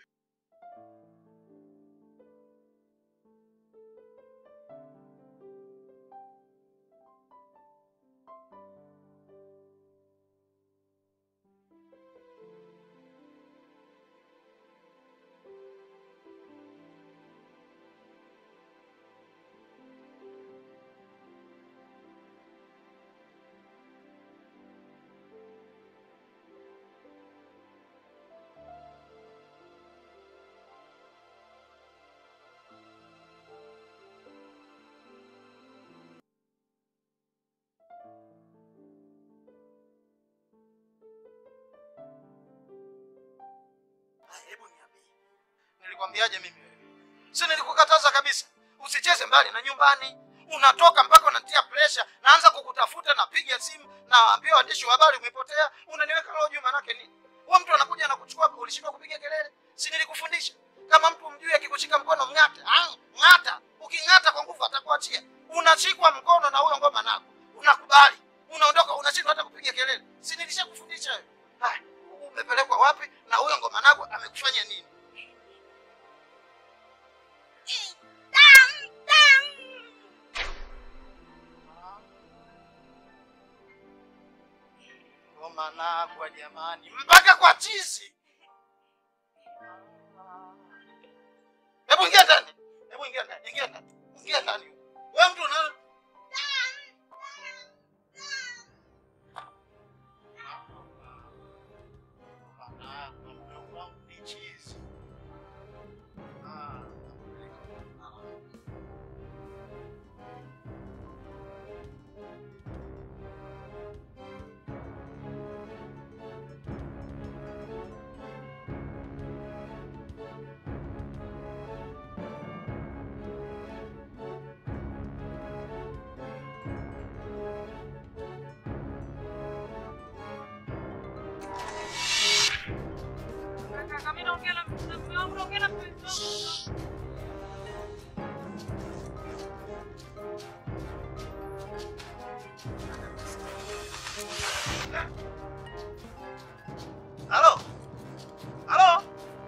Hebu niambie, nilikwambiaje mimi wewe? Si nilikukataza kabisa usicheze mbali na nyumbani. Unatoka mpaka unatia pressure, naanza kukutafuta, napiga simu, naambia waandishi wa habari umepotea, unaniweka roho juu. Manake nini? Wewe mtu anakuja na kuchukua, ulishindwa kupiga kelele? Si nilikufundisha kama mtu mjui akikushika mkono mng'ate, ah, ng'ata. Uking'ata kwa nguvu atakuachia. Unashikwa mkono na huyo ngoma nako, unakubali, unaondoka, unashindwa hata kupiga kelele. Si nilishakufundisha wewe? Haya, umepelekwa wapi na huyo ngoma nako amekufanya nini? Ngoma nagwa jamani, mpaka kwa chizi. Hebu ingia ndani, hebu ingia ndani, ingia ndani, ingia ndani. Wewe mtu una Kaka, mimi naongea na mume wangu, naongea na mpenzi wangu. Halo? Halo?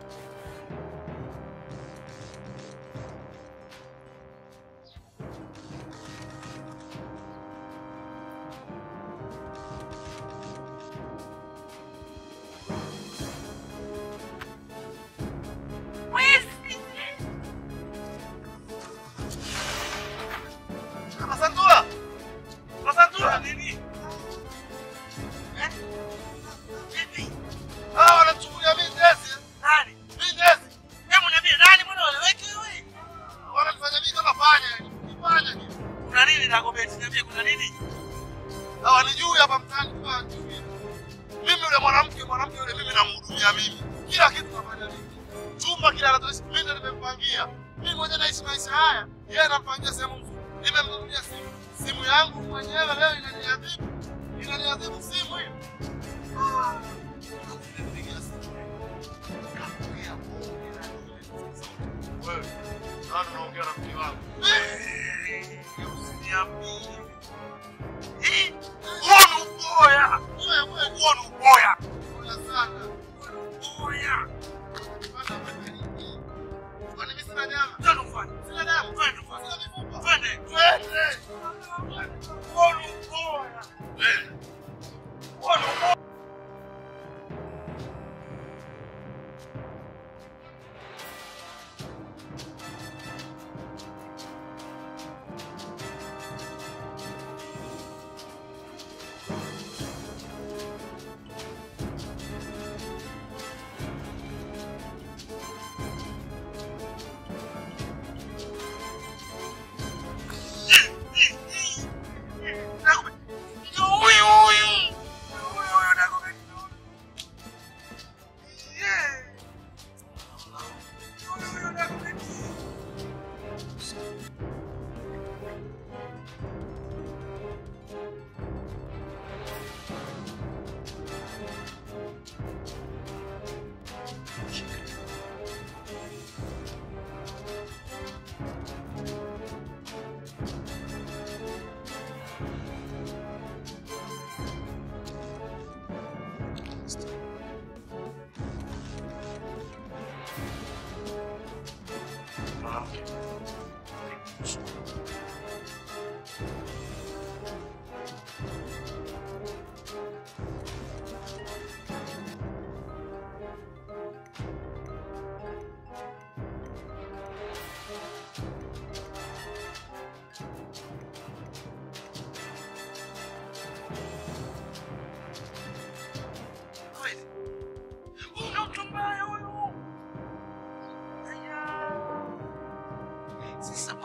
Masantura. Masantura nini? Eh? Vipi? Ah, wanamchukulia mimi ndezi. Nani? Mimi ndezi. Hebu niambie nani mbona waleweki wewe? Wanafanya mimi kama panya. Kifanya nini? Kuna nini na Gobeti? Niambie kuna nini? hawanijui hapa mtaani kwa hawajui. Mimi yule mwanamke mwanamke yule mimi namhudumia mimi. Kila kitu nafanya mimi. Chumba kila anatoishi mimi ndo nimempangia. Mimi mwenyewe naishi maisha haya. Yeye anampangia sehemu nzuri. Nimemnunulia simu. Simu yangu mwenyewe leo inaniadhibu. Inaniadhibu simu hiyo. Ah. Nimepigia simu. Kakulia bonge na nini. Wewe, nani unaongea na mke wangu? Usiniambie. Hii huo ni uboya. Wewe, wewe, Huo ni uboya. Bora sana. Uboya. Kwani mimi sina nyama? Twende ufanye. Sina damu. Twende ufanye. Sina mifupa. Twende. Twende. Huo ni uboya. Huo ni uboya.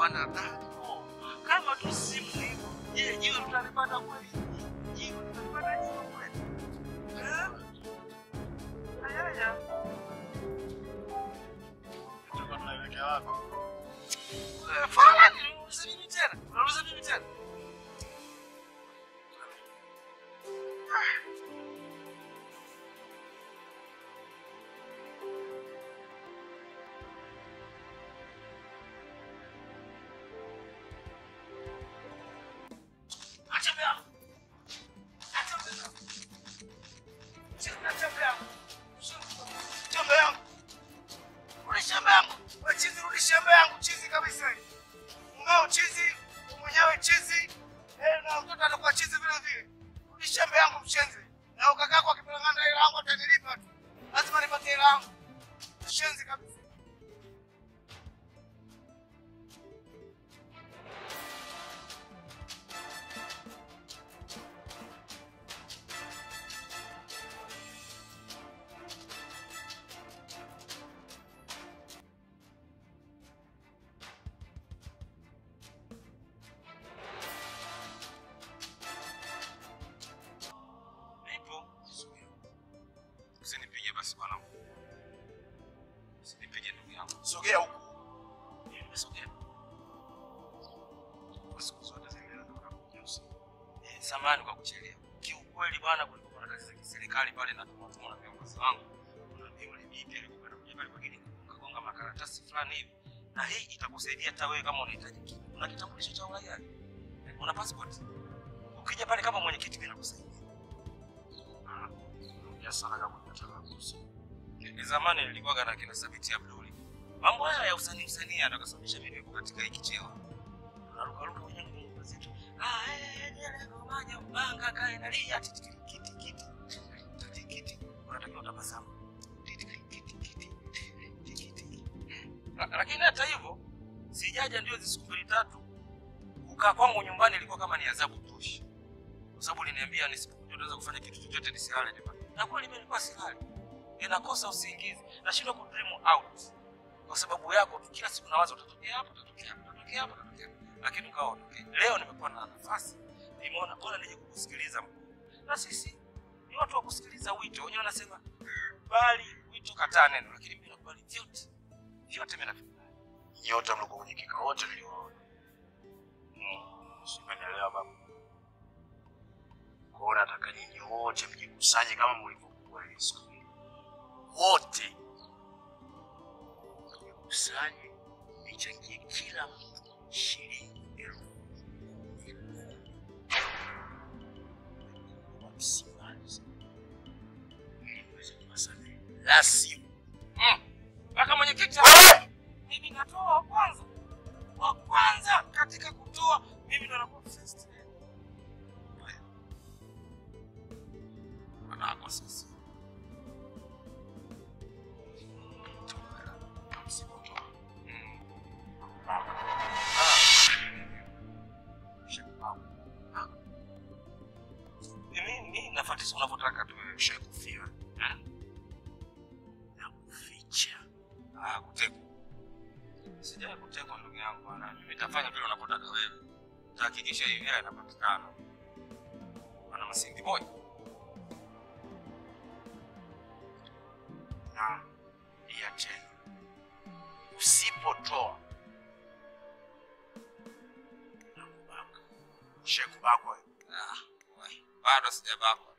hapana tano. Kama tu simu hivyo, je, jiwe tutalipata kweli? Jiwe tutalipata jiwe kweli? Eh? Ayaya. Tulikuwa tunaelekea wapi? Eh, Fala ni unauliza mimi tena? Unauliza mimi tena? Acha mbele. Acha mbele. Acha mbele. Shamba yangu. Rudi shamba yangu. Wewe chizi, rudi shamba yangu. Chizi kabisa. Mumeo chizi, mwenyewe chizi. Eh, na mtoto atakuwa chizi vile vile. Rudi shamba yangu mshenzi. Na ukaka yako akipelangana ile yangu atanilipa tu. Lazima nipate ile yangu. Mshenzi kabisa. Nipo. Usinipige basi bwana. Usinipige ndugu yangu. Sogea huko. Nimesogea. Kwa siku zote zile ndo unakuja usiku. Eh, samahani kwa kuchelewa. Kiukweli bwana, kulikuwa na kazi za kiserikali pale na tumatuma na viongozi wangu. Kuna yule bibi alikuwa anakuja pale kwa ajili ya kugonga makaratasi fulani hivi. Na hii itakusaidia hata wewe kama unahitaji kitu. Una kitambulisho cha uraia? Eh, Una passport? Ukija pale kama mwenyekiti mimi nakusaidia. Ongea sana kama unataka kuhusu. Ni zamani nilikuwa na kina Sabiti Abduli. Mambo haya ya usanii usanii yanakasababisha mimi niko katika hiki cheo. Naruka ruka kwenye nyumba zetu. Ah, eh, nyele ngomanya mbanga kae na lia titi kiti kiti. Titi kiti. Unatakiwa utabasamu. Titi kiti kiti. Titi kiti. La- Lakini hata hivyo sijaja ndio hizi siku mbili tatu. Kukaa kwangu nyumbani ilikuwa kama ni adhabu tosha. Kwa sababu liniambia nisipokuja naweza kufanya kitu chochote nisilale nyumbani. Na kweli mimi nilikuwa silali ninakosa usingizi, nashindwa ku dream out kwa sababu yako tu. Kila siku nawaza utatokea hapo, utatokea hapo, utatokea hapo, utatokea hapo, lakini ukawa utokea. Leo nimekuwa na nafasi, nimeona bora nije kukusikiliza mkuu, na sisi ni watu wa kusikiliza wito. Wenyewe wanasema bali wito, kataa neno, lakini mimi nakubali vyote vyote, mimi navikubali. Nyote mlikuwa kwenye kikao wote niliwaona. Simenielewa baba. Kwa hiyo nataka nyinyi wote mjikusanye kama mlivyokuwa ile siku ile. Wote mjikusanye, michangie kila mtu shilingi elfu kumi kumi. Wa Msimbazi. Ili muweze kuwasamehe. La sivyo Mpaka mwenyekiti mimi natoa wa kwanza, wa kwanza katika kutoa, mimi ndo nakuwa first. Wanako sisi msipotoa. mimi nafuatisha unavyotaka tu wewe. Ushakufia. Na kuficha. Ah, kutekwa. Sijai kutekwa ndugu yangu bwana. Mimi nitafanya vile unavyotaka wewe. Tahakikisha hivi hela inapatikana. Bwana Masingi boy. na ya tena usipotoa nakubaka shekubakwa Ah, wai. Bado sijabakwa.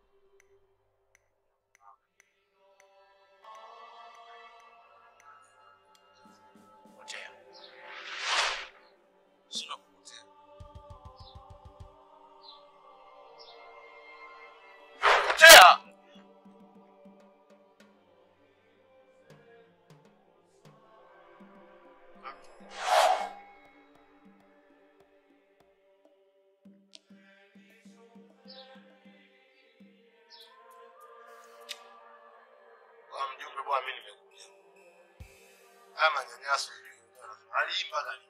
potea Sina kupotea. potea Kwa mjumbe bwana, mimi nimekuja. Haya manyanyaso aliimba kali.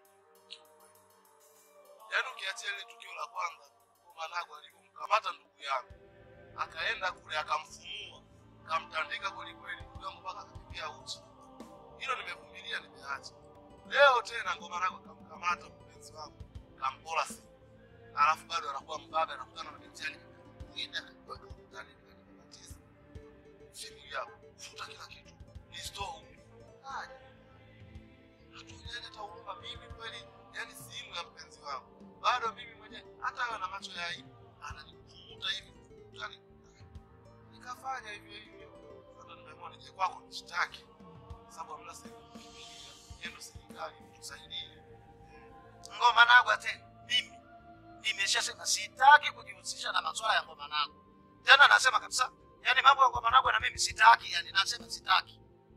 Yaani ukiachia ile tukio la kwanza, Manago alivyomkamata ndugu yangu, akaenda kule akamfumua, akamtandika kweli kweli, ndugu yangu mpaka akakimbia uchi. Hilo nimevumilia, nimeacha. Leo tena ngoma lako kamkamata mpenzi wako, kampola simu. Alafu bado anakuwa mbabe anakutana na binti yake. Mwingine akatoka ndani nikatisa. Simu yako, futa kila kitu. Restore. Aje. Hatujaje hata huruma mimi kweli, yani simu ya mpenzi wangu. Bado mimi mwenyewe hata awe na macho ya aibu, ananikuta hivi. Yaani nikafanya hivyo hivyo. Sasa nimeamua nije kwako nishtaki. Sababu hamna sehemu yendo serikali tusaidie. Ngoma Nagwa tena mimi nimeshasema sitaki kujihusisha na masuala ya Ngoma Nagwa tena, nasema kabisa, yani mambo ya Ngoma Nagwa na mimi sitaki, yani nasema sitaki.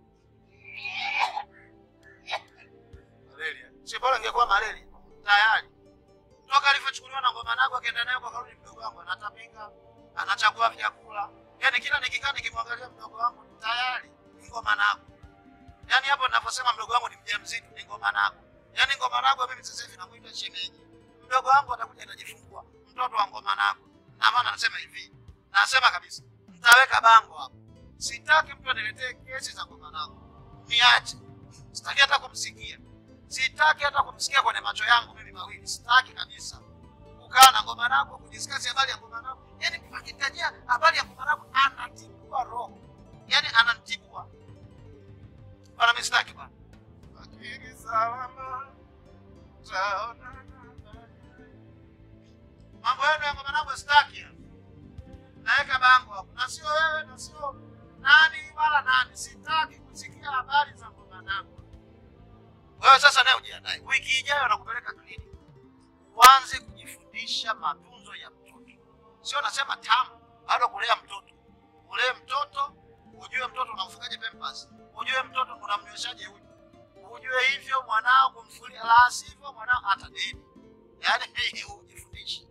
Malaria. Si bora ingekuwa malaria tayari. Toka alivyochukuliwa na Ngoma Nagwa akaenda nayo kwa karudi, mdogo wangu anatapika, anachagua vyakula, yani kila nikikaa nikimwangalia mdogo wangu tayari ni Ngoma Nagwa. Yani hapo ninaposema mdogo wangu ni mjamzito ni Ngoma Nagwa. Yani Ngoma Nagwa mimi sasa hivi namuita shemeji. Mdogo wangu atakuja atajifungua mtoto wa Ngoma Nagwa. Na maana nasema hivi, nasema kabisa, mtaweka bango hapo. Sitaki mtu aniletee kesi za Ngoma Nagwa. Niache. Sitaki hata kumsikia. Sitaki hata kumsikia kwenye macho yangu mimi mawili. Sitaki kabisa. Kukaa na Ngoma Nagwa, kudiskasi habari ya Ngoma Nagwa. Yaani akitajia habari ya Ngoma Nagwa anatibua roho. Yaani ananitibua. Bwana mimi sitaki bwana. Akili salama. Taonana baadaye. Mambo yenu ya Ngoma Nagwa sitaki. hapa. Naweka bango hapo. Na sio wewe na sio nani wala nani. Sitaki kusikia habari za Ngoma Nagwa. Wewe sasa naye ujiandae. Wiki ijayo nakupeleka kliniki. Uanze kujifundisha matunzo ya mtoto. Sio nasema tamu, bado kulea mtoto. Ulee mtoto, ujue mtoto unamfungaje pampers. Ujue mtoto unamnyweshaje uji. Ujue hivyo mwanao kumfulia, la sivyo mwanao atadedi. Yaani ujifundishe.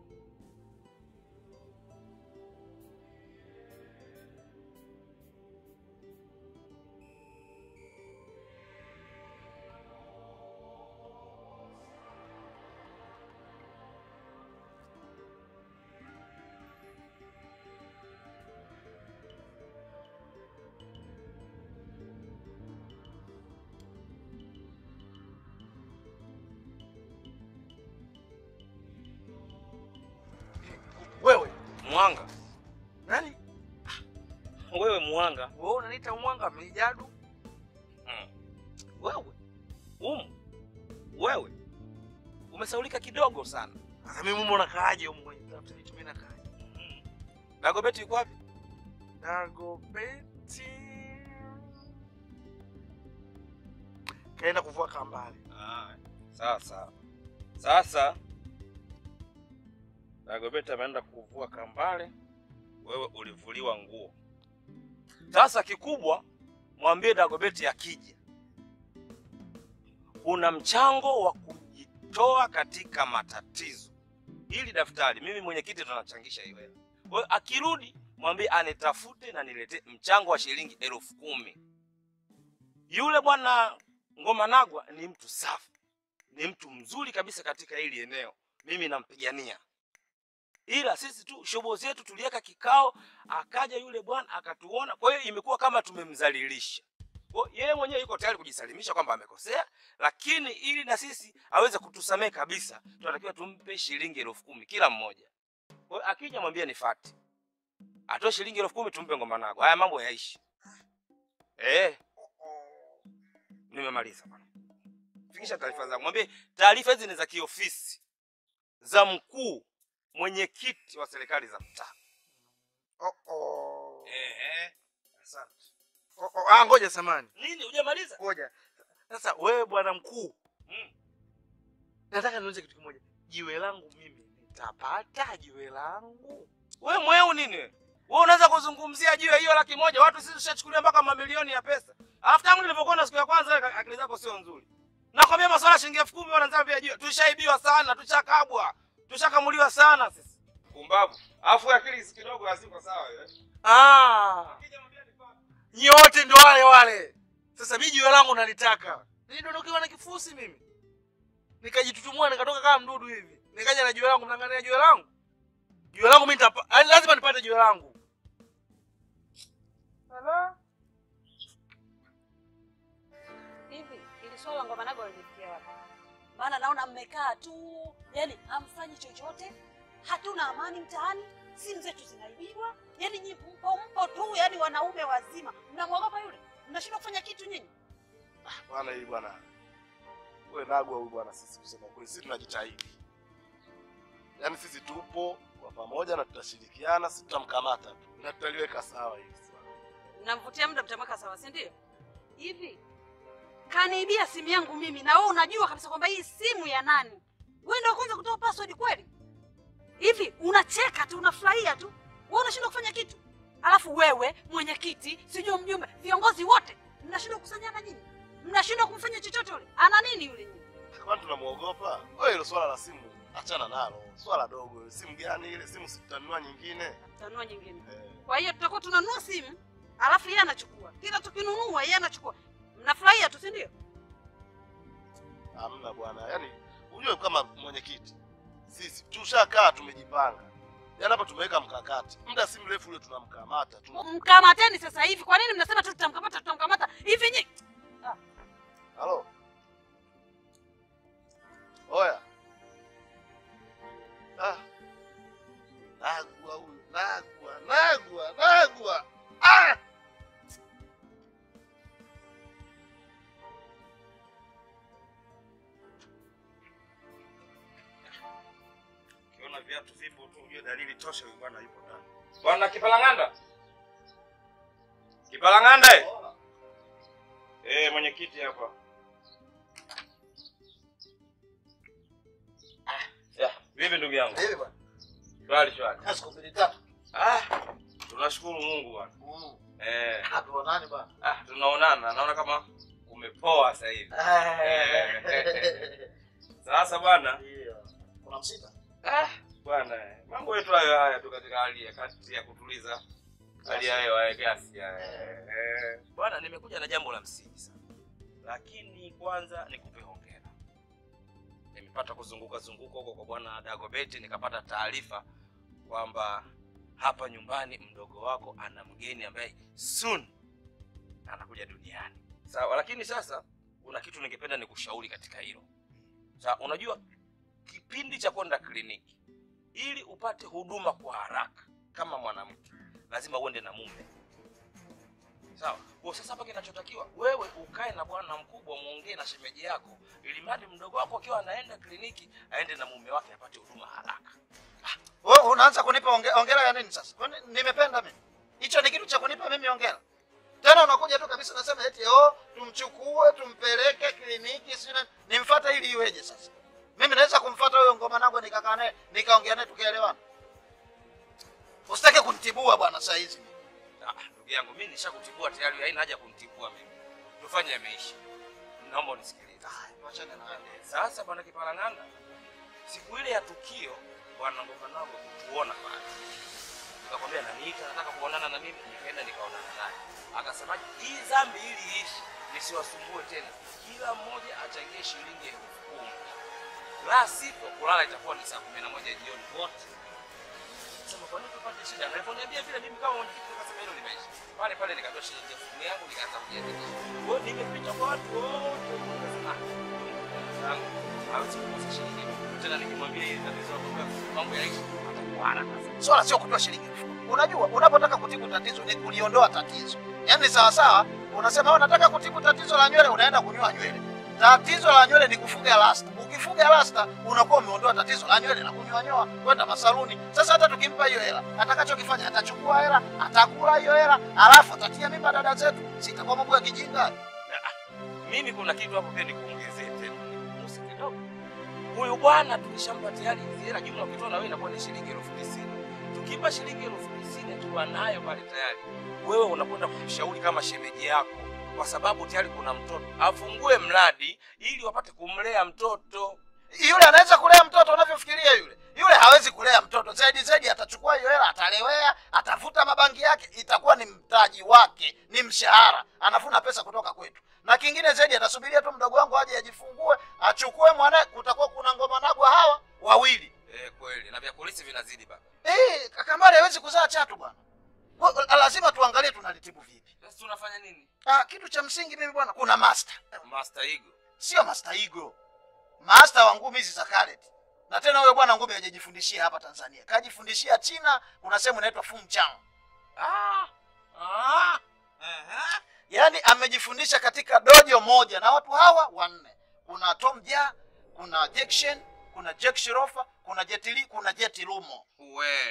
Wewe Mwanga, nani? wewe mwanga. Wewe unaniita mwanga mijadu? Wewe umu, wewe umesaulika kidogo sana. Sasa mimi mume unakaaje huko kwenye tafuta vitu mimi nakaaje? Dagobeti yuko wapi? Dagobeti kaenda kuvua kambale. Ah, sawa sawa. Sasa Dagobeti ameenda kuvua kambale, wewe ulivuliwa nguo. Sasa kikubwa, mwambie Dagobeti akija, kuna mchango wa kujitoa katika matatizo. Hili daftari mimi mwenyekiti tunachangisha hiyo hela. Kwa hiyo akirudi, mwambie anitafute na niletee mchango wa shilingi elfu kumi. Yule bwana Ngoma Nagwa ni mtu safi, ni mtu mzuri kabisa katika hili eneo, mimi nampigania. Ila sisi tu shobo zetu tuliweka kikao, akaja yule bwana akatuona, kwa hiyo imekuwa kama tumemdhalilisha. Kwa hiyo yeye mwenyewe yuko tayari kujisalimisha kwamba amekosea, lakini ili na sisi aweze kutusamehe kabisa, tunatakiwa tumpe shilingi elfu kumi kila mmoja. Kwa hiyo akija mwambie ni fati, atoe shilingi elfu kumi tumpe Ngoma Nagwa, haya mambo yaishi. Eh, nimemaliza bwana. Fikisha taarifa zangu, mwambie taarifa hizi ni za kiofisi za mkuu mwenyekiti wa serikali za mtaa. Oh oh. Ehe, asante. Oh, oh. Ah, ngoja samani. Nini hujamaliza? Ngoja. Sasa wewe bwana mkuu, Mm. nataka niulize kitu kimoja. Jiwe langu mimi nitapata jiwe langu? We mweu nini? we? Wewe unaweza kuzungumzia juu ya hiyo laki moja, watu sisi tushachukulia mpaka mamilioni ya pesa. Alafu tangu nilivyokuona siku ya kwanza, wewe akili zako sio nzuri. Nakwambia masuala ya shilingi elfu kumi wanaanza pia juu. Tushaibiwa sana, tushakabwa, tushakamuliwa sana sisi. Pumbavu. Alafu akili si kidogo haziko sawa wewe. Ah, nyote ndo wale wale. Sasa mimi jiwe langu nalitaka. Nilidondokewa na kifusi mimi. Nikajitutumua nikatoka kama mdudu hivi. Nikaja na jiwe langu, mnangania jiwe langu. Jiwe langu mimi nitapa, yaani lazima nipate jiwe langu. Hivi ili swala la ngoma nago limefikia wapi? Maana naona mmekaa tu, yani hamfanyi chochote, hatuna amani mtaani, simu zetu zinaibiwa, yani nyi mpo mpo tu, yani wanaume wazima mnamwogopa yule, mnashindwa kufanya kitu nyinyi. Bwana hii bwana. Wewe nagwa huyu bwana sisi kusema kweli sisi tunajitahidi. Yaani sisi tupo kwa pamoja na tutashirikiana, sisi tutamkamata tu. Na tutaliweka sawa hili swala. Mnamvutia muda, mtamweka sawa, si ndio? Hivi kaniibia simu yangu mimi, na wewe unajua kabisa kwamba hii simu ya nani? Wewe ndio kwanza kutoa password kweli? Hivi unacheka tu, unafurahia tu, wewe unashindwa kufanya kitu, alafu wewe mwenyekiti, sijui mjumbe, viongozi wote mnashindwa kukusanyana nyinyi, mnashindwa kumfanya chochote yule. Ana nini yule nyinyi? Kwani tunamuogopa? Wewe hilo swala la simu achana nalo. Swala dogo. Simu gani ile? Simu sitanunua nyingine. Tanua nyingine. Eh. Kwa hiyo tutakuwa tunanunua simu, alafu yeye anachukua, kila tukinunua yeye anachukua, mnafurahia tu, si ndio? Hamna bwana. Yaani unajua kama mwenyekiti. Sisi tushakaa tumejipanga. Yaani hapa tumeweka mkakati. Muda si mrefu ule tunamkamata. Tuna... Mkamateni sasa hivi. Kwa nini mnasema tu tutamkamata, tutamkamata hivi nyinyi? Halo. Oya. Ah. Nagwa huyu, nagwa, nagwa, nagwa. Ah! Ukiona viatu vipo tu ujue dalili tosha huyu bwana yupo ndani. Bwana Kipalang'anda. Kipalang'anda. eh? Eh, mwenyekiti hapa. Ah, ya, vipi ndugu yangu? Hivi bwana. Shwari shwari. Na siku mbili tatu. Ah, tunashukuru Mungu bwana. Mm. Eh, Hatuonani bwana. ah, tunaonana. Naona kama umepoa sasa hivi. Sasa bwana, Ndio. Kuna msita? ah, bwana, eh, mambo yetu hayo haya tu katika hali ya kati ya kutuliza hali ya hewa ya gasi. ya, eh, eh. Bwana, nimekuja na jambo la msingi sana, lakini kwanza nikupe hongera. Nimepata kuzunguka zunguka huko kwa bwana Dagobeti, nikapata taarifa kwamba hapa nyumbani mdogo wako ana mgeni ambaye soon anakuja duniani. Sawa, lakini sasa kuna kitu ningependa nikushauri katika hilo. Sawa, unajua kipindi cha kwenda kliniki ili upate huduma kwa haraka kama mwanamke lazima uende na mume. Sawa. Kwa sasa hapa kinachotakiwa wewe ukae na bwana mkubwa muongee na shemeji yako ili mradi mdogo wako akiwa anaenda kliniki aende na mume wake apate huduma haraka. Wewe unaanza kunipa onge- ongera ya nini sasa? Kwani nimependa mimi? Hicho ni kitu cha kunipa mimi ongera. Tena unakuja tu kabisa unasema eti oh, tumchukue tumpeleke kliniki sio nimfuate ili iweje sasa? Mimi naweza kumfuata huyo ngoma nangu nikakaa naye nikaongea naye tukaelewana. Usitake kunitibua bwana saa hizi. Ah, ndugu yangu mimi nishakutibua tayari, haina haja kunitibua mimi. Tufanye yameisha. Naomba unisikilize. Tuachane na hayo. Sasa bwana Kipalang'anda, siku ile ya tukio bwana Ngoma Nago kutuona pale, nikakwambia naniita, nataka kuonana na mimi, nikaenda nikaonana naye, akasemaje, hii dhambi ili iishi nisiwasumbue tena, kila mmoja achangie shilingi elfu kumi la sivyo kulala itakuwa ni saa kumi na moja jioni wote. Sema kwa nini tupate shida? Na aliponiambia vile, mimi kama mwenyekiti nikasema hilo limeisha. Pale pale nikatoa shilingi elfu kumi yangu nikaanza kujiandikisha. Kwa hiyo nimepita kwa watu wote, nikasema zangu hawezi kukosa shilingi elfu kumi. tena nikimwambia hili tatizo la kutoka mambo yaishi atakuwa haraka sana. Swala sio kutoa shilingi elfu kumi. Unajua, unapotaka kutibu tatizo ni kuliondoa tatizo. Yaani sawa sawa, unasema wewe unataka kutibu tatizo la nywele, unaenda kunyoa nywele. Tatizo la nywele ni kufuga rasta. Ukifuga rasta unakuwa umeondoa tatizo la nywele na kunyoa nyoa kwenda masaluni. Sasa hata tukimpa hiyo hela, atakachokifanya atachukua hela, atakula hiyo hela, alafu atatia mimba dada zetu. Sitakuwa mambo ya kijinga. Mimi kuna kitu hapo pia nikuongezee tena, nikugusi kidogo. Huyu bwana tulishampa tayari hizi hela, jumla ukitoa na wewe inakuwa ni shilingi elfu tisini. Tukimpa shilingi elfu tisini akiwa nayo pale tayari, wewe unakwenda kumshauri kama shemeji yako, kwa sababu tayari kuna mtoto, afungue mradi ili wapate kumlea mtoto. Yule anaweza kulea mtoto unavyofikiria yule. Yule hawezi kulea mtoto. Zaidi zaidi atachukua hiyo hela, atalewea, atafuta mabangi yake, itakuwa ni mtaji wake, ni mshahara. Anafuna pesa kutoka kwetu. Na kingine zaidi atasubiria tu mdogo wangu aje ajifungue, achukue mwanae, kutakuwa kuna ngoma nagwa hawa wawili. Eh, kweli na vya polisi vinazidi baba. Eh, Kakambale hawezi kuzaa chatu bwana. Kwa- Lazima tuangalie tunalitibu vipi. Sasa tunafanya nini? Ah, kitu cha msingi mimi bwana, kuna master. Master Igo. sio Master Igo, master wa ngumi hizi za karate. Na tena huyo bwana ngumi hajajifundishia hapa Tanzania, kajifundishia China. Kuna sehemu inaitwa Fungchang, Ah, ah, aha. yaani amejifundisha katika dojo moja na watu hawa wanne. Kuna Tom Ja, kuna Jack Shen, kuna Jack Shirofa, kuna Jet Li, kuna Jet Lumo. We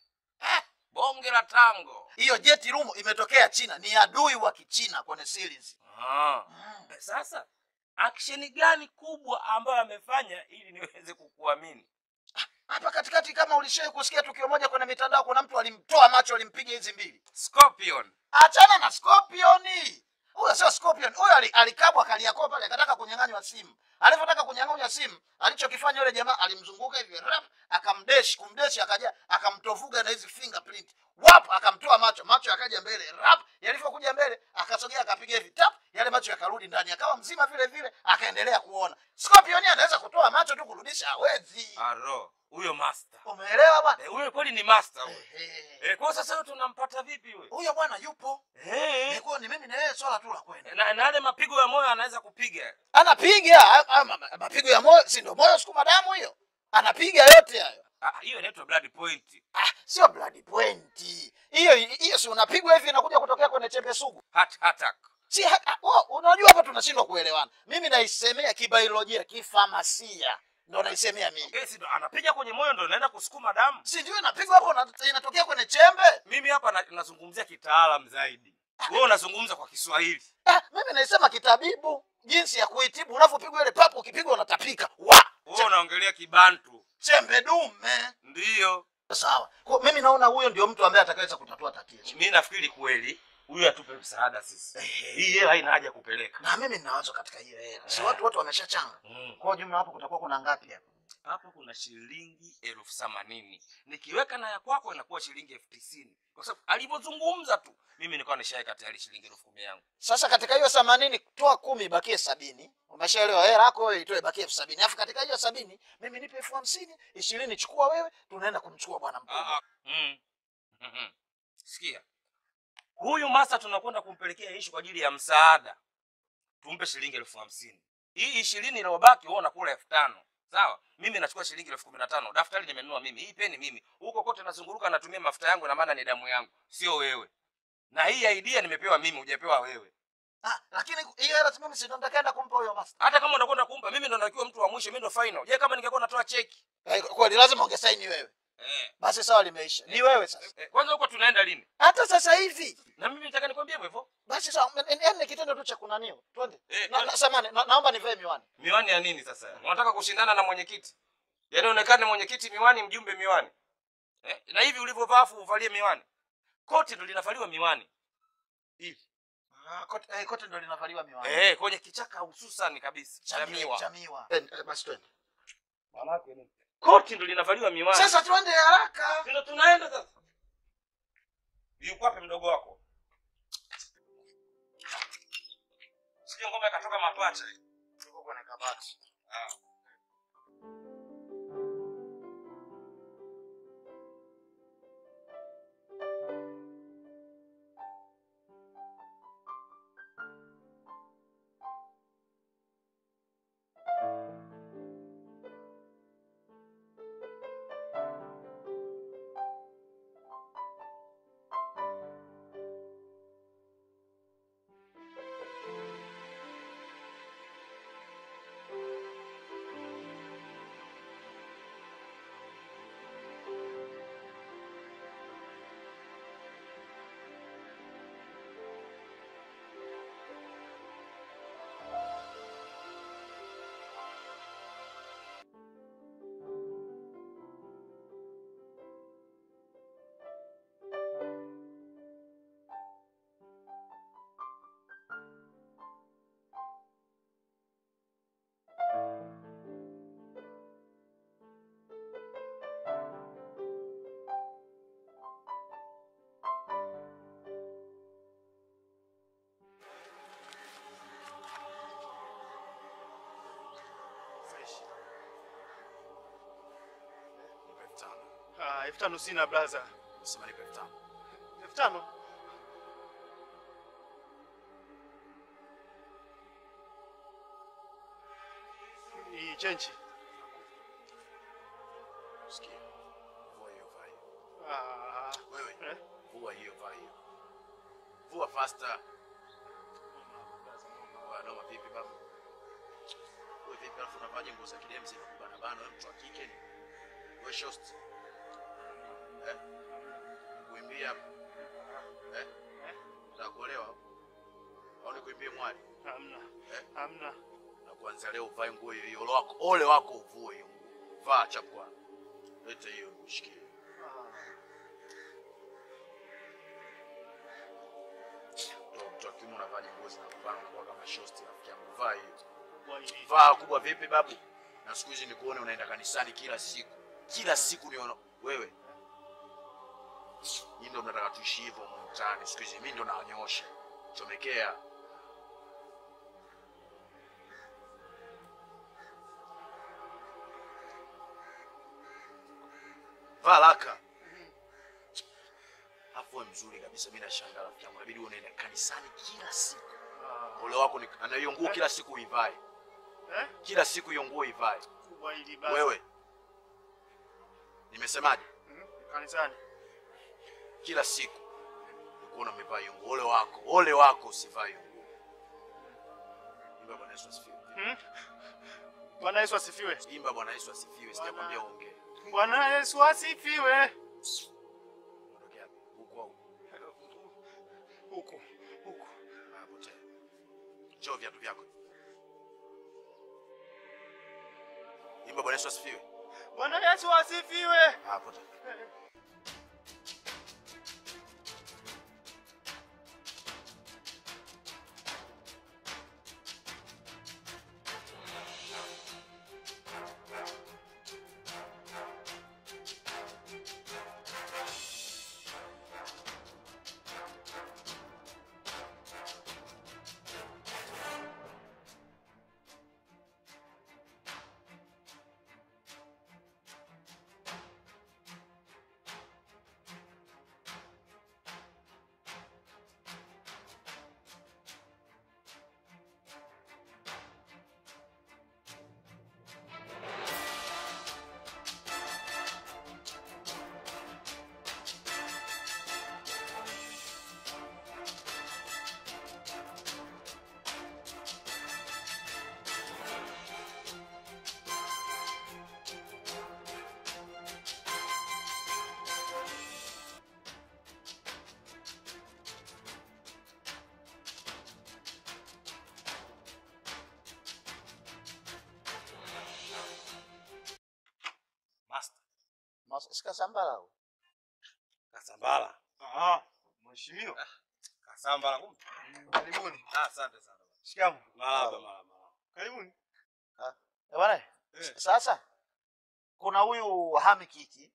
eh, bonge la tango Hiyo Jet Lumo imetokea China, ni adui wa Kichina kwenye series. ah. Eh, Sasa action gani kubwa ambayo amefanya ili niweze kukuamini? Hapa katikati, kama ulishawahi kusikia tukio moja kwenye mitandao, kuna mtu alimtoa macho, alimpiga hizi mbili. Scorpion Achana na Scorpion. Huyo sio Scorpion. Huyo ali- alikabwa Kariakoo pale akataka kunyang'anywa simu. Alivyotaka kunyang'anywa simu, alichokifanya yule jamaa alimzunguka hivi rap, akamdesh, kumdesh akaja akamtovuga na hizi fingerprint. Wap akamtoa macho, macho yakaja mbele. Rap yalivyokuja mbele, akasogea akapiga hivi tap, yale macho yakarudi ndani, akawa mzima vile vile, akaendelea kuona. Scorpion anaweza kutoa macho tu kurudisha, hawezi. aro huyo master Umeelewa bwana? Eh, huyo kweli ni master huyo. Ehe. Eh, kwa sasa huyo tunampata vipi huyo? Huyo bwana yupo. Eh, Nikuwa ni mimi na yeye swala tu la kwenda. na na yale mapigo ya moyo anaweza kupiga. anapiga a- a- ma- ma- mapigo ya moyo, si ndio moyo sukuma damu hiyo, anapiga yote hayo. Ah, hiyo inaitwa blood point. Ah, sio blood point hiyo. Hiyo si unapigwa hivi inakuja kutokea kwenye chembe sugu, Heart attack. si ha, ha, oh, unajua hapa tunashindwa kuelewana. Mimi naisemea kibiolojia, kifamasia, ndo naisemea mimi, Eh, si ndo anapiga kwenye moyo ndo inaenda kusukuma damu. si ndio inapigwa hapo na- inatokea kwenye chembe. Mimi hapa na, nazungumzia kitaalam zaidi. Wewe unazungumza kwa Kiswahili. Ah, mimi naisema kitabibu, jinsi ya kuitibu. Unavyopigwa ile papo, ukipigwa unatapika wa Wewe unaongelea kibantu. chembe dume. Ndiyo. Sawa, kwa mimi naona huyo ndio mtu ambaye atakaweza kutatua tatizo. Mimi nafikiri kweli huyu atupe msaada sisi. Hii hela haina haja kupeleka. na mimi nina wazo katika hiyo hela, si Eh. watu wote wameshachanga. Mm. Kwa jumla hapo kutakuwa kuna ngapi hapo? Hapo kuna shilingi elfu themanini. Nikiweka na ya kwako inakuwa shilingi elfu tisini. Kwa sababu alivyozungumza tu mimi nilikuwa nishaweka tayari shilingi elfu kumi yangu. Sasa katika hiyo themanini toa kumi ibakie sabini. Umeshaelewa? Hela yako wewe itoe ibakie elfu sabini. Alafu katika hiyo sabini mimi nipe elfu hamsini, ishirini chukua wewe, tunaenda kumchukua bwana Ah, mkubwa. ah. Mm. Mhm. Sikia. Huyu masa tunakwenda kumpelekea ishu kwa ajili ya msaada. Tumpe shilingi elfu hamsini. Hii ishirini iliyobaki wewe unakula elfu tano. Sawa? Mimi nachukua shilingi elfu kumi na tano. Daftari nimenunua mimi. Hii peni mimi. Huko kote nazunguruka natumia mafuta yangu na maana ni damu yangu. Sio wewe. Na hii idea nimepewa mimi, hujapewa wewe. Ah, lakini hiyo hela mimi si ndo nitakaenda kumpa huyo master. Hata kama unakwenda kumpa mimi ndo nakiwa mtu wa mwisho, mimi ndo final. Je, kama ningekuwa natoa cheki? Eh, Kweli lazima ungesaini wewe. Eh. Basi sawa, limeisha. Ni wewe sasa. eh, Kwanza huko tunaenda lini? Hata sasa hivi. Na mimi nataka nikwambie hivyo hivyo. Basi sawa, yaani ni kitendo tu cha kunaniwa. Twende. Eh, Na, na, samani, na, naomba nivae miwani. Miwani ya nini sasa? Unataka kushindana na mwenyekiti? Yaani onekane mwenyekiti miwani, mjumbe miwani. Eh? Na hivi ulivyovaa afu uvalie miwani. Koti ndo linavaliwa miwani. Hivi. Ah, kote, eh, kote ndo linavaliwa miwani. Eh, kwenye kichaka hususan kabisa. cha Cha miwa. miwa. Cha miwa. Eh, eh, basi twende. Manake nini? Koti ndo linavaliwa miwani. Sasa twende haraka. ndio tunaenda sasa. Yuko wapi mdogo wako? Sio ngoma ikatoka mapacha. Tuko kwenye kabati. Ah. Ah, elfu tano sina blaza. Sema nipe elfu tano. Elfu tano? hii chenchi. Sikia. Vua hiyo vaa hiyo. Ah, Wewe. eh? Vua hiyo vaa hiyo. Vua faster. Vua noma vipi baba? Wewe vipi alafu unavaje nguo za kidemzi na kubana bana wewe mtu wa kike ni? Wewe shost. Eh? Kuimbia hapo. Eh? Unataka kuolewa? Au nikuimbie mwali? Hamna. Eh? Hamna. na kuanzia leo uvae nguo hiyo hiyo. Ole wako, ole wako uvue hiyo nguo. Vaa chapwa. Leta hiyo nishikie. Mtoto mtoto wa kiume unavaje nguo zinakuvana unakuwa kama shosti rafiki yangu. Vaa hiyo. Kwa hili. Vaa kubwa vipi babu? Na siku hizi nikuone unaenda kanisani kila siku. Kila siku niona wewe. Nyinyi ndio mnataka tuishi hivyo humu mtaani. Siku hizi mimi ndo nawanyoosha. Chomekea. Vaa laka. Hapo mzuri kabisa. Mimi nashangaa rafiki yangu. Inabidi uwe unaenda kanisani kila siku. Ole wako ni ana hiyo nguo kila siku uivae. Eh? Kila siku hiyo nguo ivae. Kwa hili basi. Wewe. Nimesemaje? Mhm. Kanisani. Kila siku nikuona umevaa hiyo nguo. Ole wako. Ole wako usivae hiyo nguo. Imba Bwana Yesu asifiwe. Mhm. Bwana Yesu asifiwe. Imba Bwana Yesu asifiwe. Sijakwambia uongee. Bwana Yesu asifiwe. Ondokea hapo. Huko au Huku. Huku. hapo tena. Njoo viatu vyako. Imba Bwana Yesu asifiwe. Bwana Yesu asifiwe. Hapo tena. Master. Sikasambala Kasambala. Ah, mheshimiwa. Kasambala kumbe. Karibuni. Ah, asante sana. Shikamoo. Marahaba, marahaba. Karibuni. bwana. Eh. Sasa kuna huyu Hami Kiki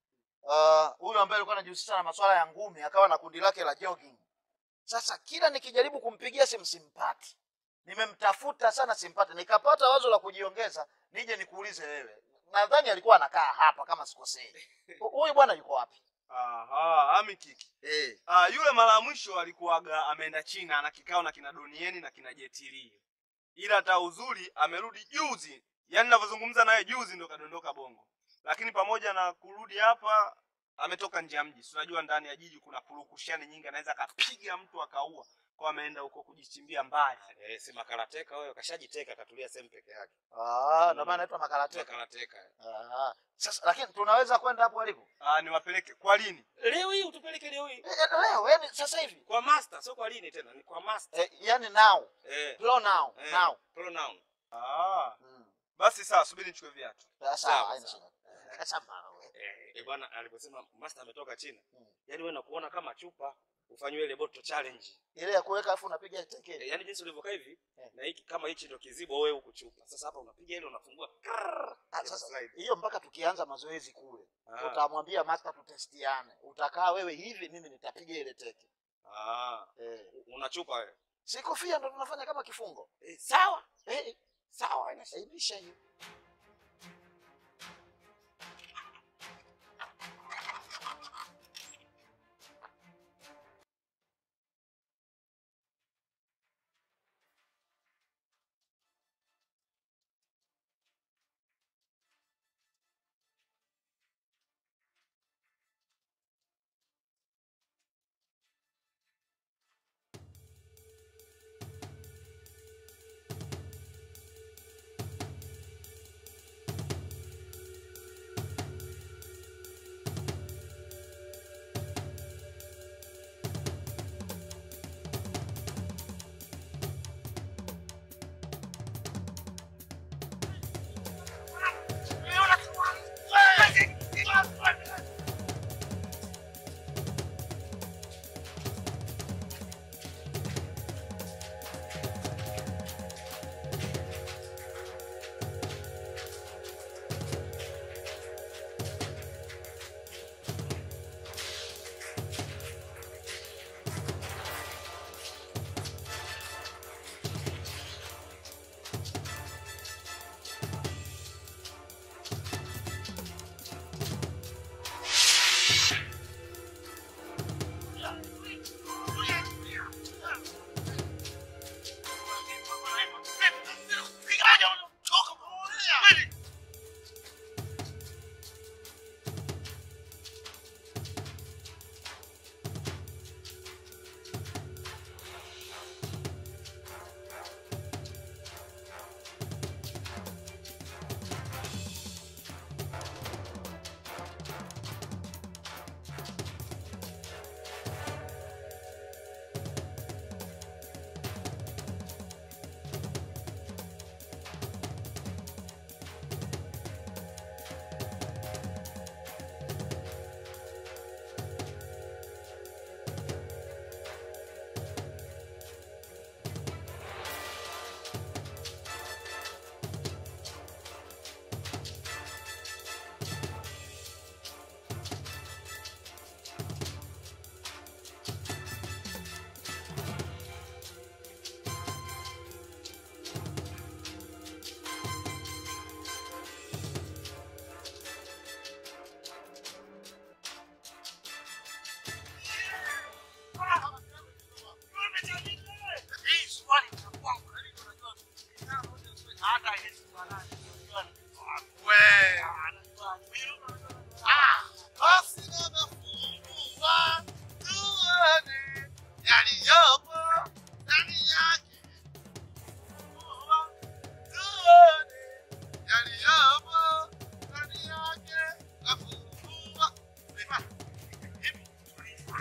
Ah, huyu ambaye alikuwa anajihusisha na masuala ya ngumi akawa na kundi lake la jogging. Sasa kila nikijaribu kumpigia simu simpati, nimemtafuta sana simpati, nikapata wazo la kujiongeza nije nikuulize wewe. Nadhani alikuwa anakaa hapa kama sikosei. Hu- Huyu bwana yuko wapi? Aha, Ami Kiki. Eh. Ah, yule mara ya mwisho alikuwaga ameenda China ana kikao na kina Donieni na kina Jetili. Ila hata uzuri amerudi juzi. Yaani ninavyozungumza naye juzi ndo kadondoka Bongo. Lakini pamoja na kurudi hapa ametoka nje ya mji. Si unajua ndani ya jiji kuna purukushani nyingi anaweza akapiga mtu akaua. Kwa ameenda huko kujichimbia mbali. Eh, si makarateka wewe kashajiteka katulia sehemu peke yake. Ah, ndio maana anaitwa makarateka. Makarateka. Ah, sasa lakini tunaweza kwenda hapo alipo Ah, niwapeleke kwa lini? Leo hii utupeleke leo hii. Eh, eh, leo, yani sasa hivi Kwa master, sio kwa lini tena, ni kwa master. eh, yani now Eh. flow now Eh. now. Pronoun. Ah, Mm. basi sawa, subiri nichukue viatu. Sawa, Sawa, haina sawa. shida. Sasa wewe. Eh, eh, bwana aliposema master ametoka China. Mm. Yaani wewe nakuona kama chupa ufanywe ile bottle challenge. Ile ya kuweka afu unapiga teke. Eh, yaani jinsi ulivyokaa hivi Eh. na hiki kama hichi ndio kizibo wewe huku chupa. Sasa hapa unapiga ile unafungua. krrrr, Ah, ina sasa slide. hiyo mpaka tukianza mazoezi kule Ah. utamwambia master tutestiane. Utakaa wewe hivi, mimi nitapiga ile teke. Ah, Eh. una chupa wewe. Si kofia ndo tunafanya kama kifungo. Eh, sawa. Eh, Sawa, haina shida. aibisha hiyo.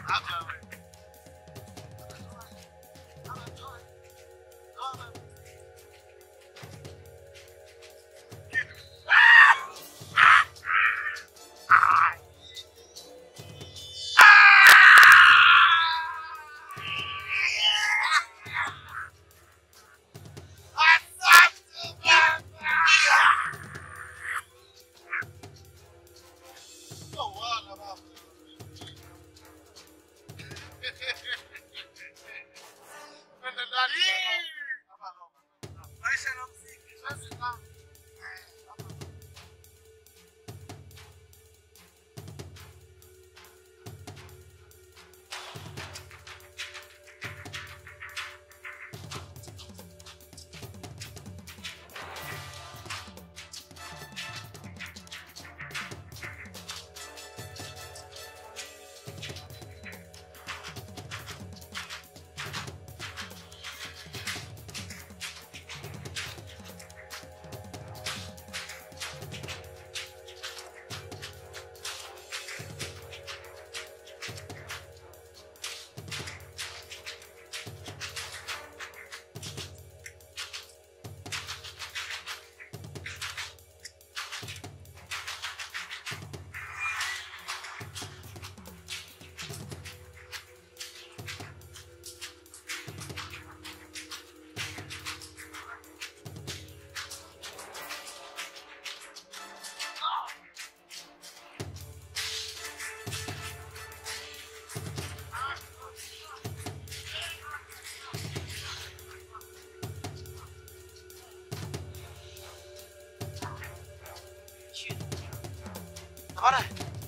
Bwana,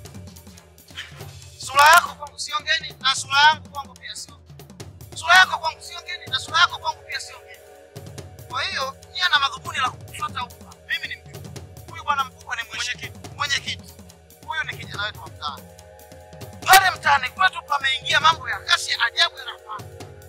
sura yako kwangu sio ngeni na sura yangu kwangu pia sio. Sura yako kwangu sio ngeni na sura yako kwangu pia sio ngeni. Kwa hiyo nia na madhumuni la kufuata huko. Mimi ni mjumbe. Huyu bwana mkubwa ni mwenyekiti. Mwenyekiti. Huyu ni kijana wetu wa mtaani. Pale mtaani kwetu pameingia mambo ya kasi ya ajabu yanafanya.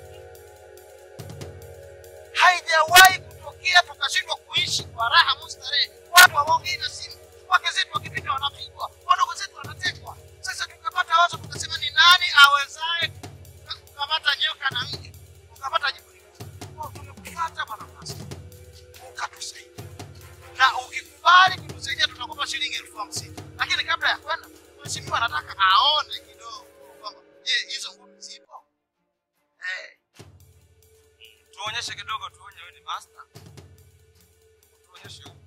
Haijawahi kutokea tukashindwa kuishi kwa raha mustarehe. Watu hawaongei na simu. Wake zetu wakipita wanapigwa, wadogo zetu wanatekwa. Sasa tukapata wazo tukasema, ni nani awezaye kukamata nyoka na nge ukapata jibu hili? Kwa tumekufuata bwana Mnasa, ukatusaidia na ukikubali kutusaidia tutakupa shilingi elfu hamsini lakini kabla ya kwenda, mheshimiwa anataka aone kidogo kwamba je, hizo ngumi zipo eh. Tuonyeshe kidogo, tuonye wewe ni master. Tuonyeshe huko.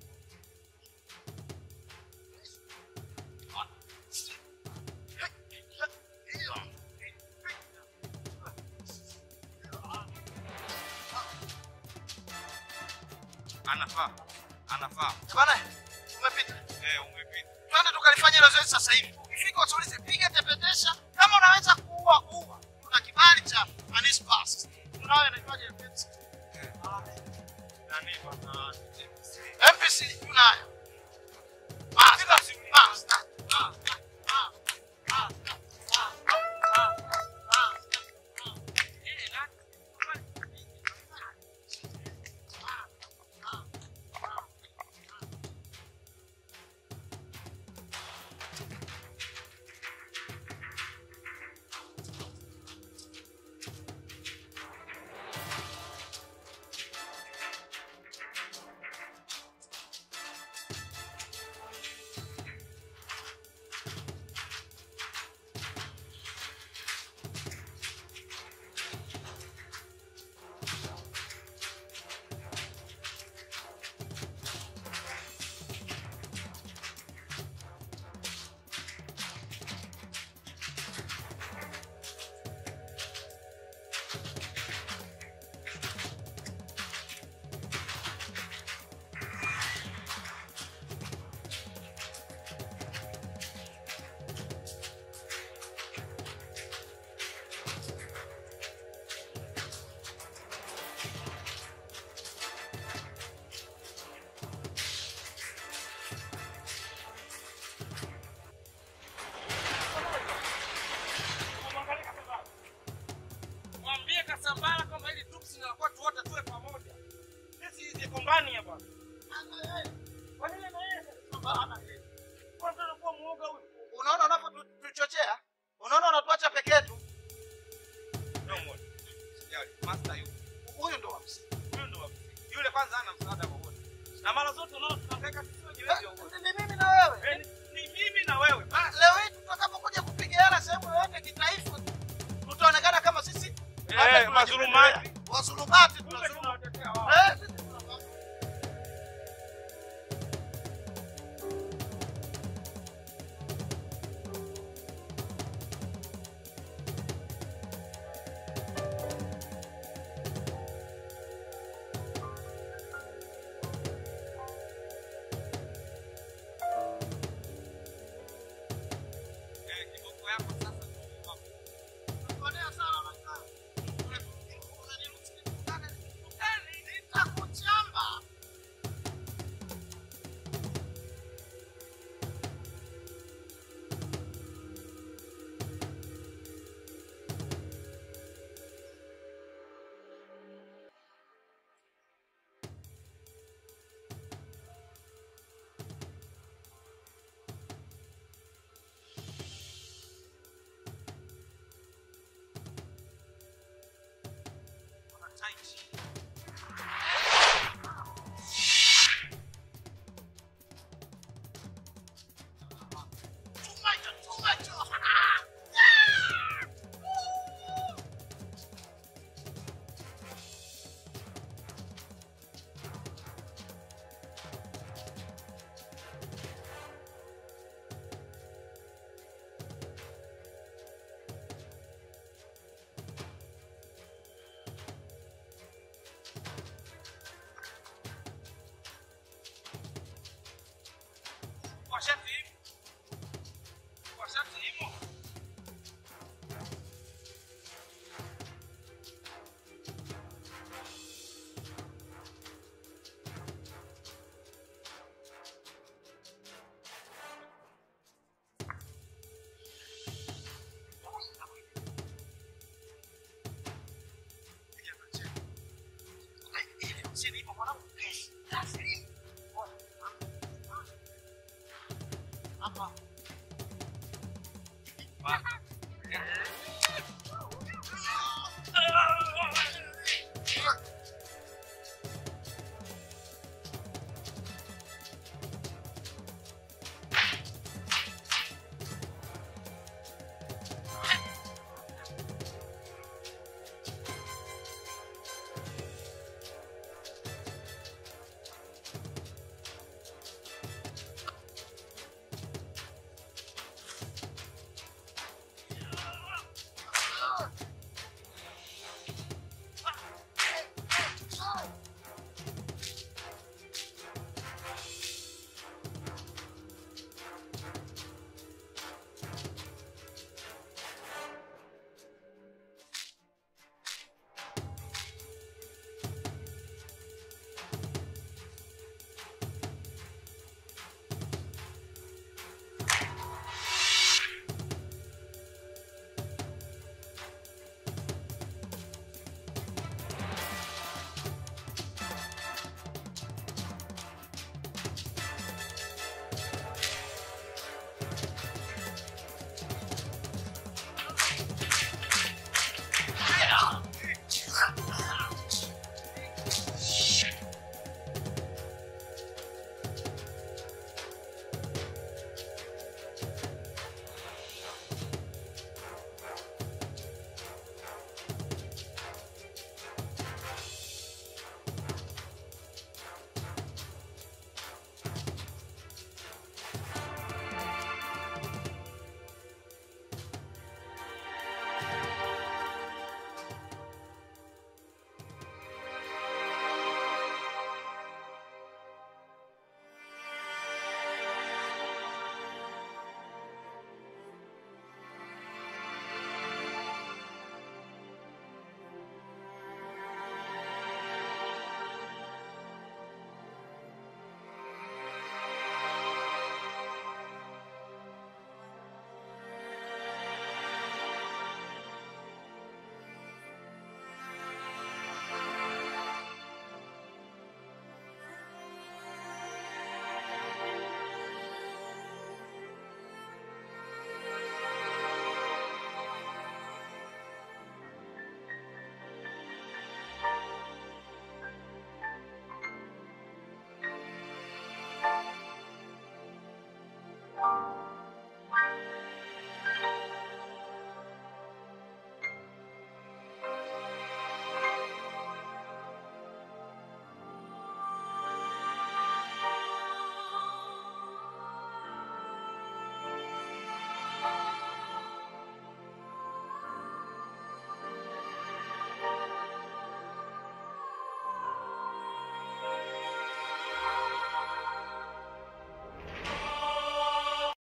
Anafaa. Anafaa. Bwana, umepita. Eh, umepita. Twende tukalifanya hilo zoezi sasa hivi. Ukifika usiulize, piga tepetesha. Kama unaweza kuua kuua. Tuna kibali cha Anispas. Tunayo inaitwaje MPC? Nani bwana? MPC tunayo. Basta, basta, basta, basta, basta, basta. Eh, mazulumati. Wazulumati tunazungumza.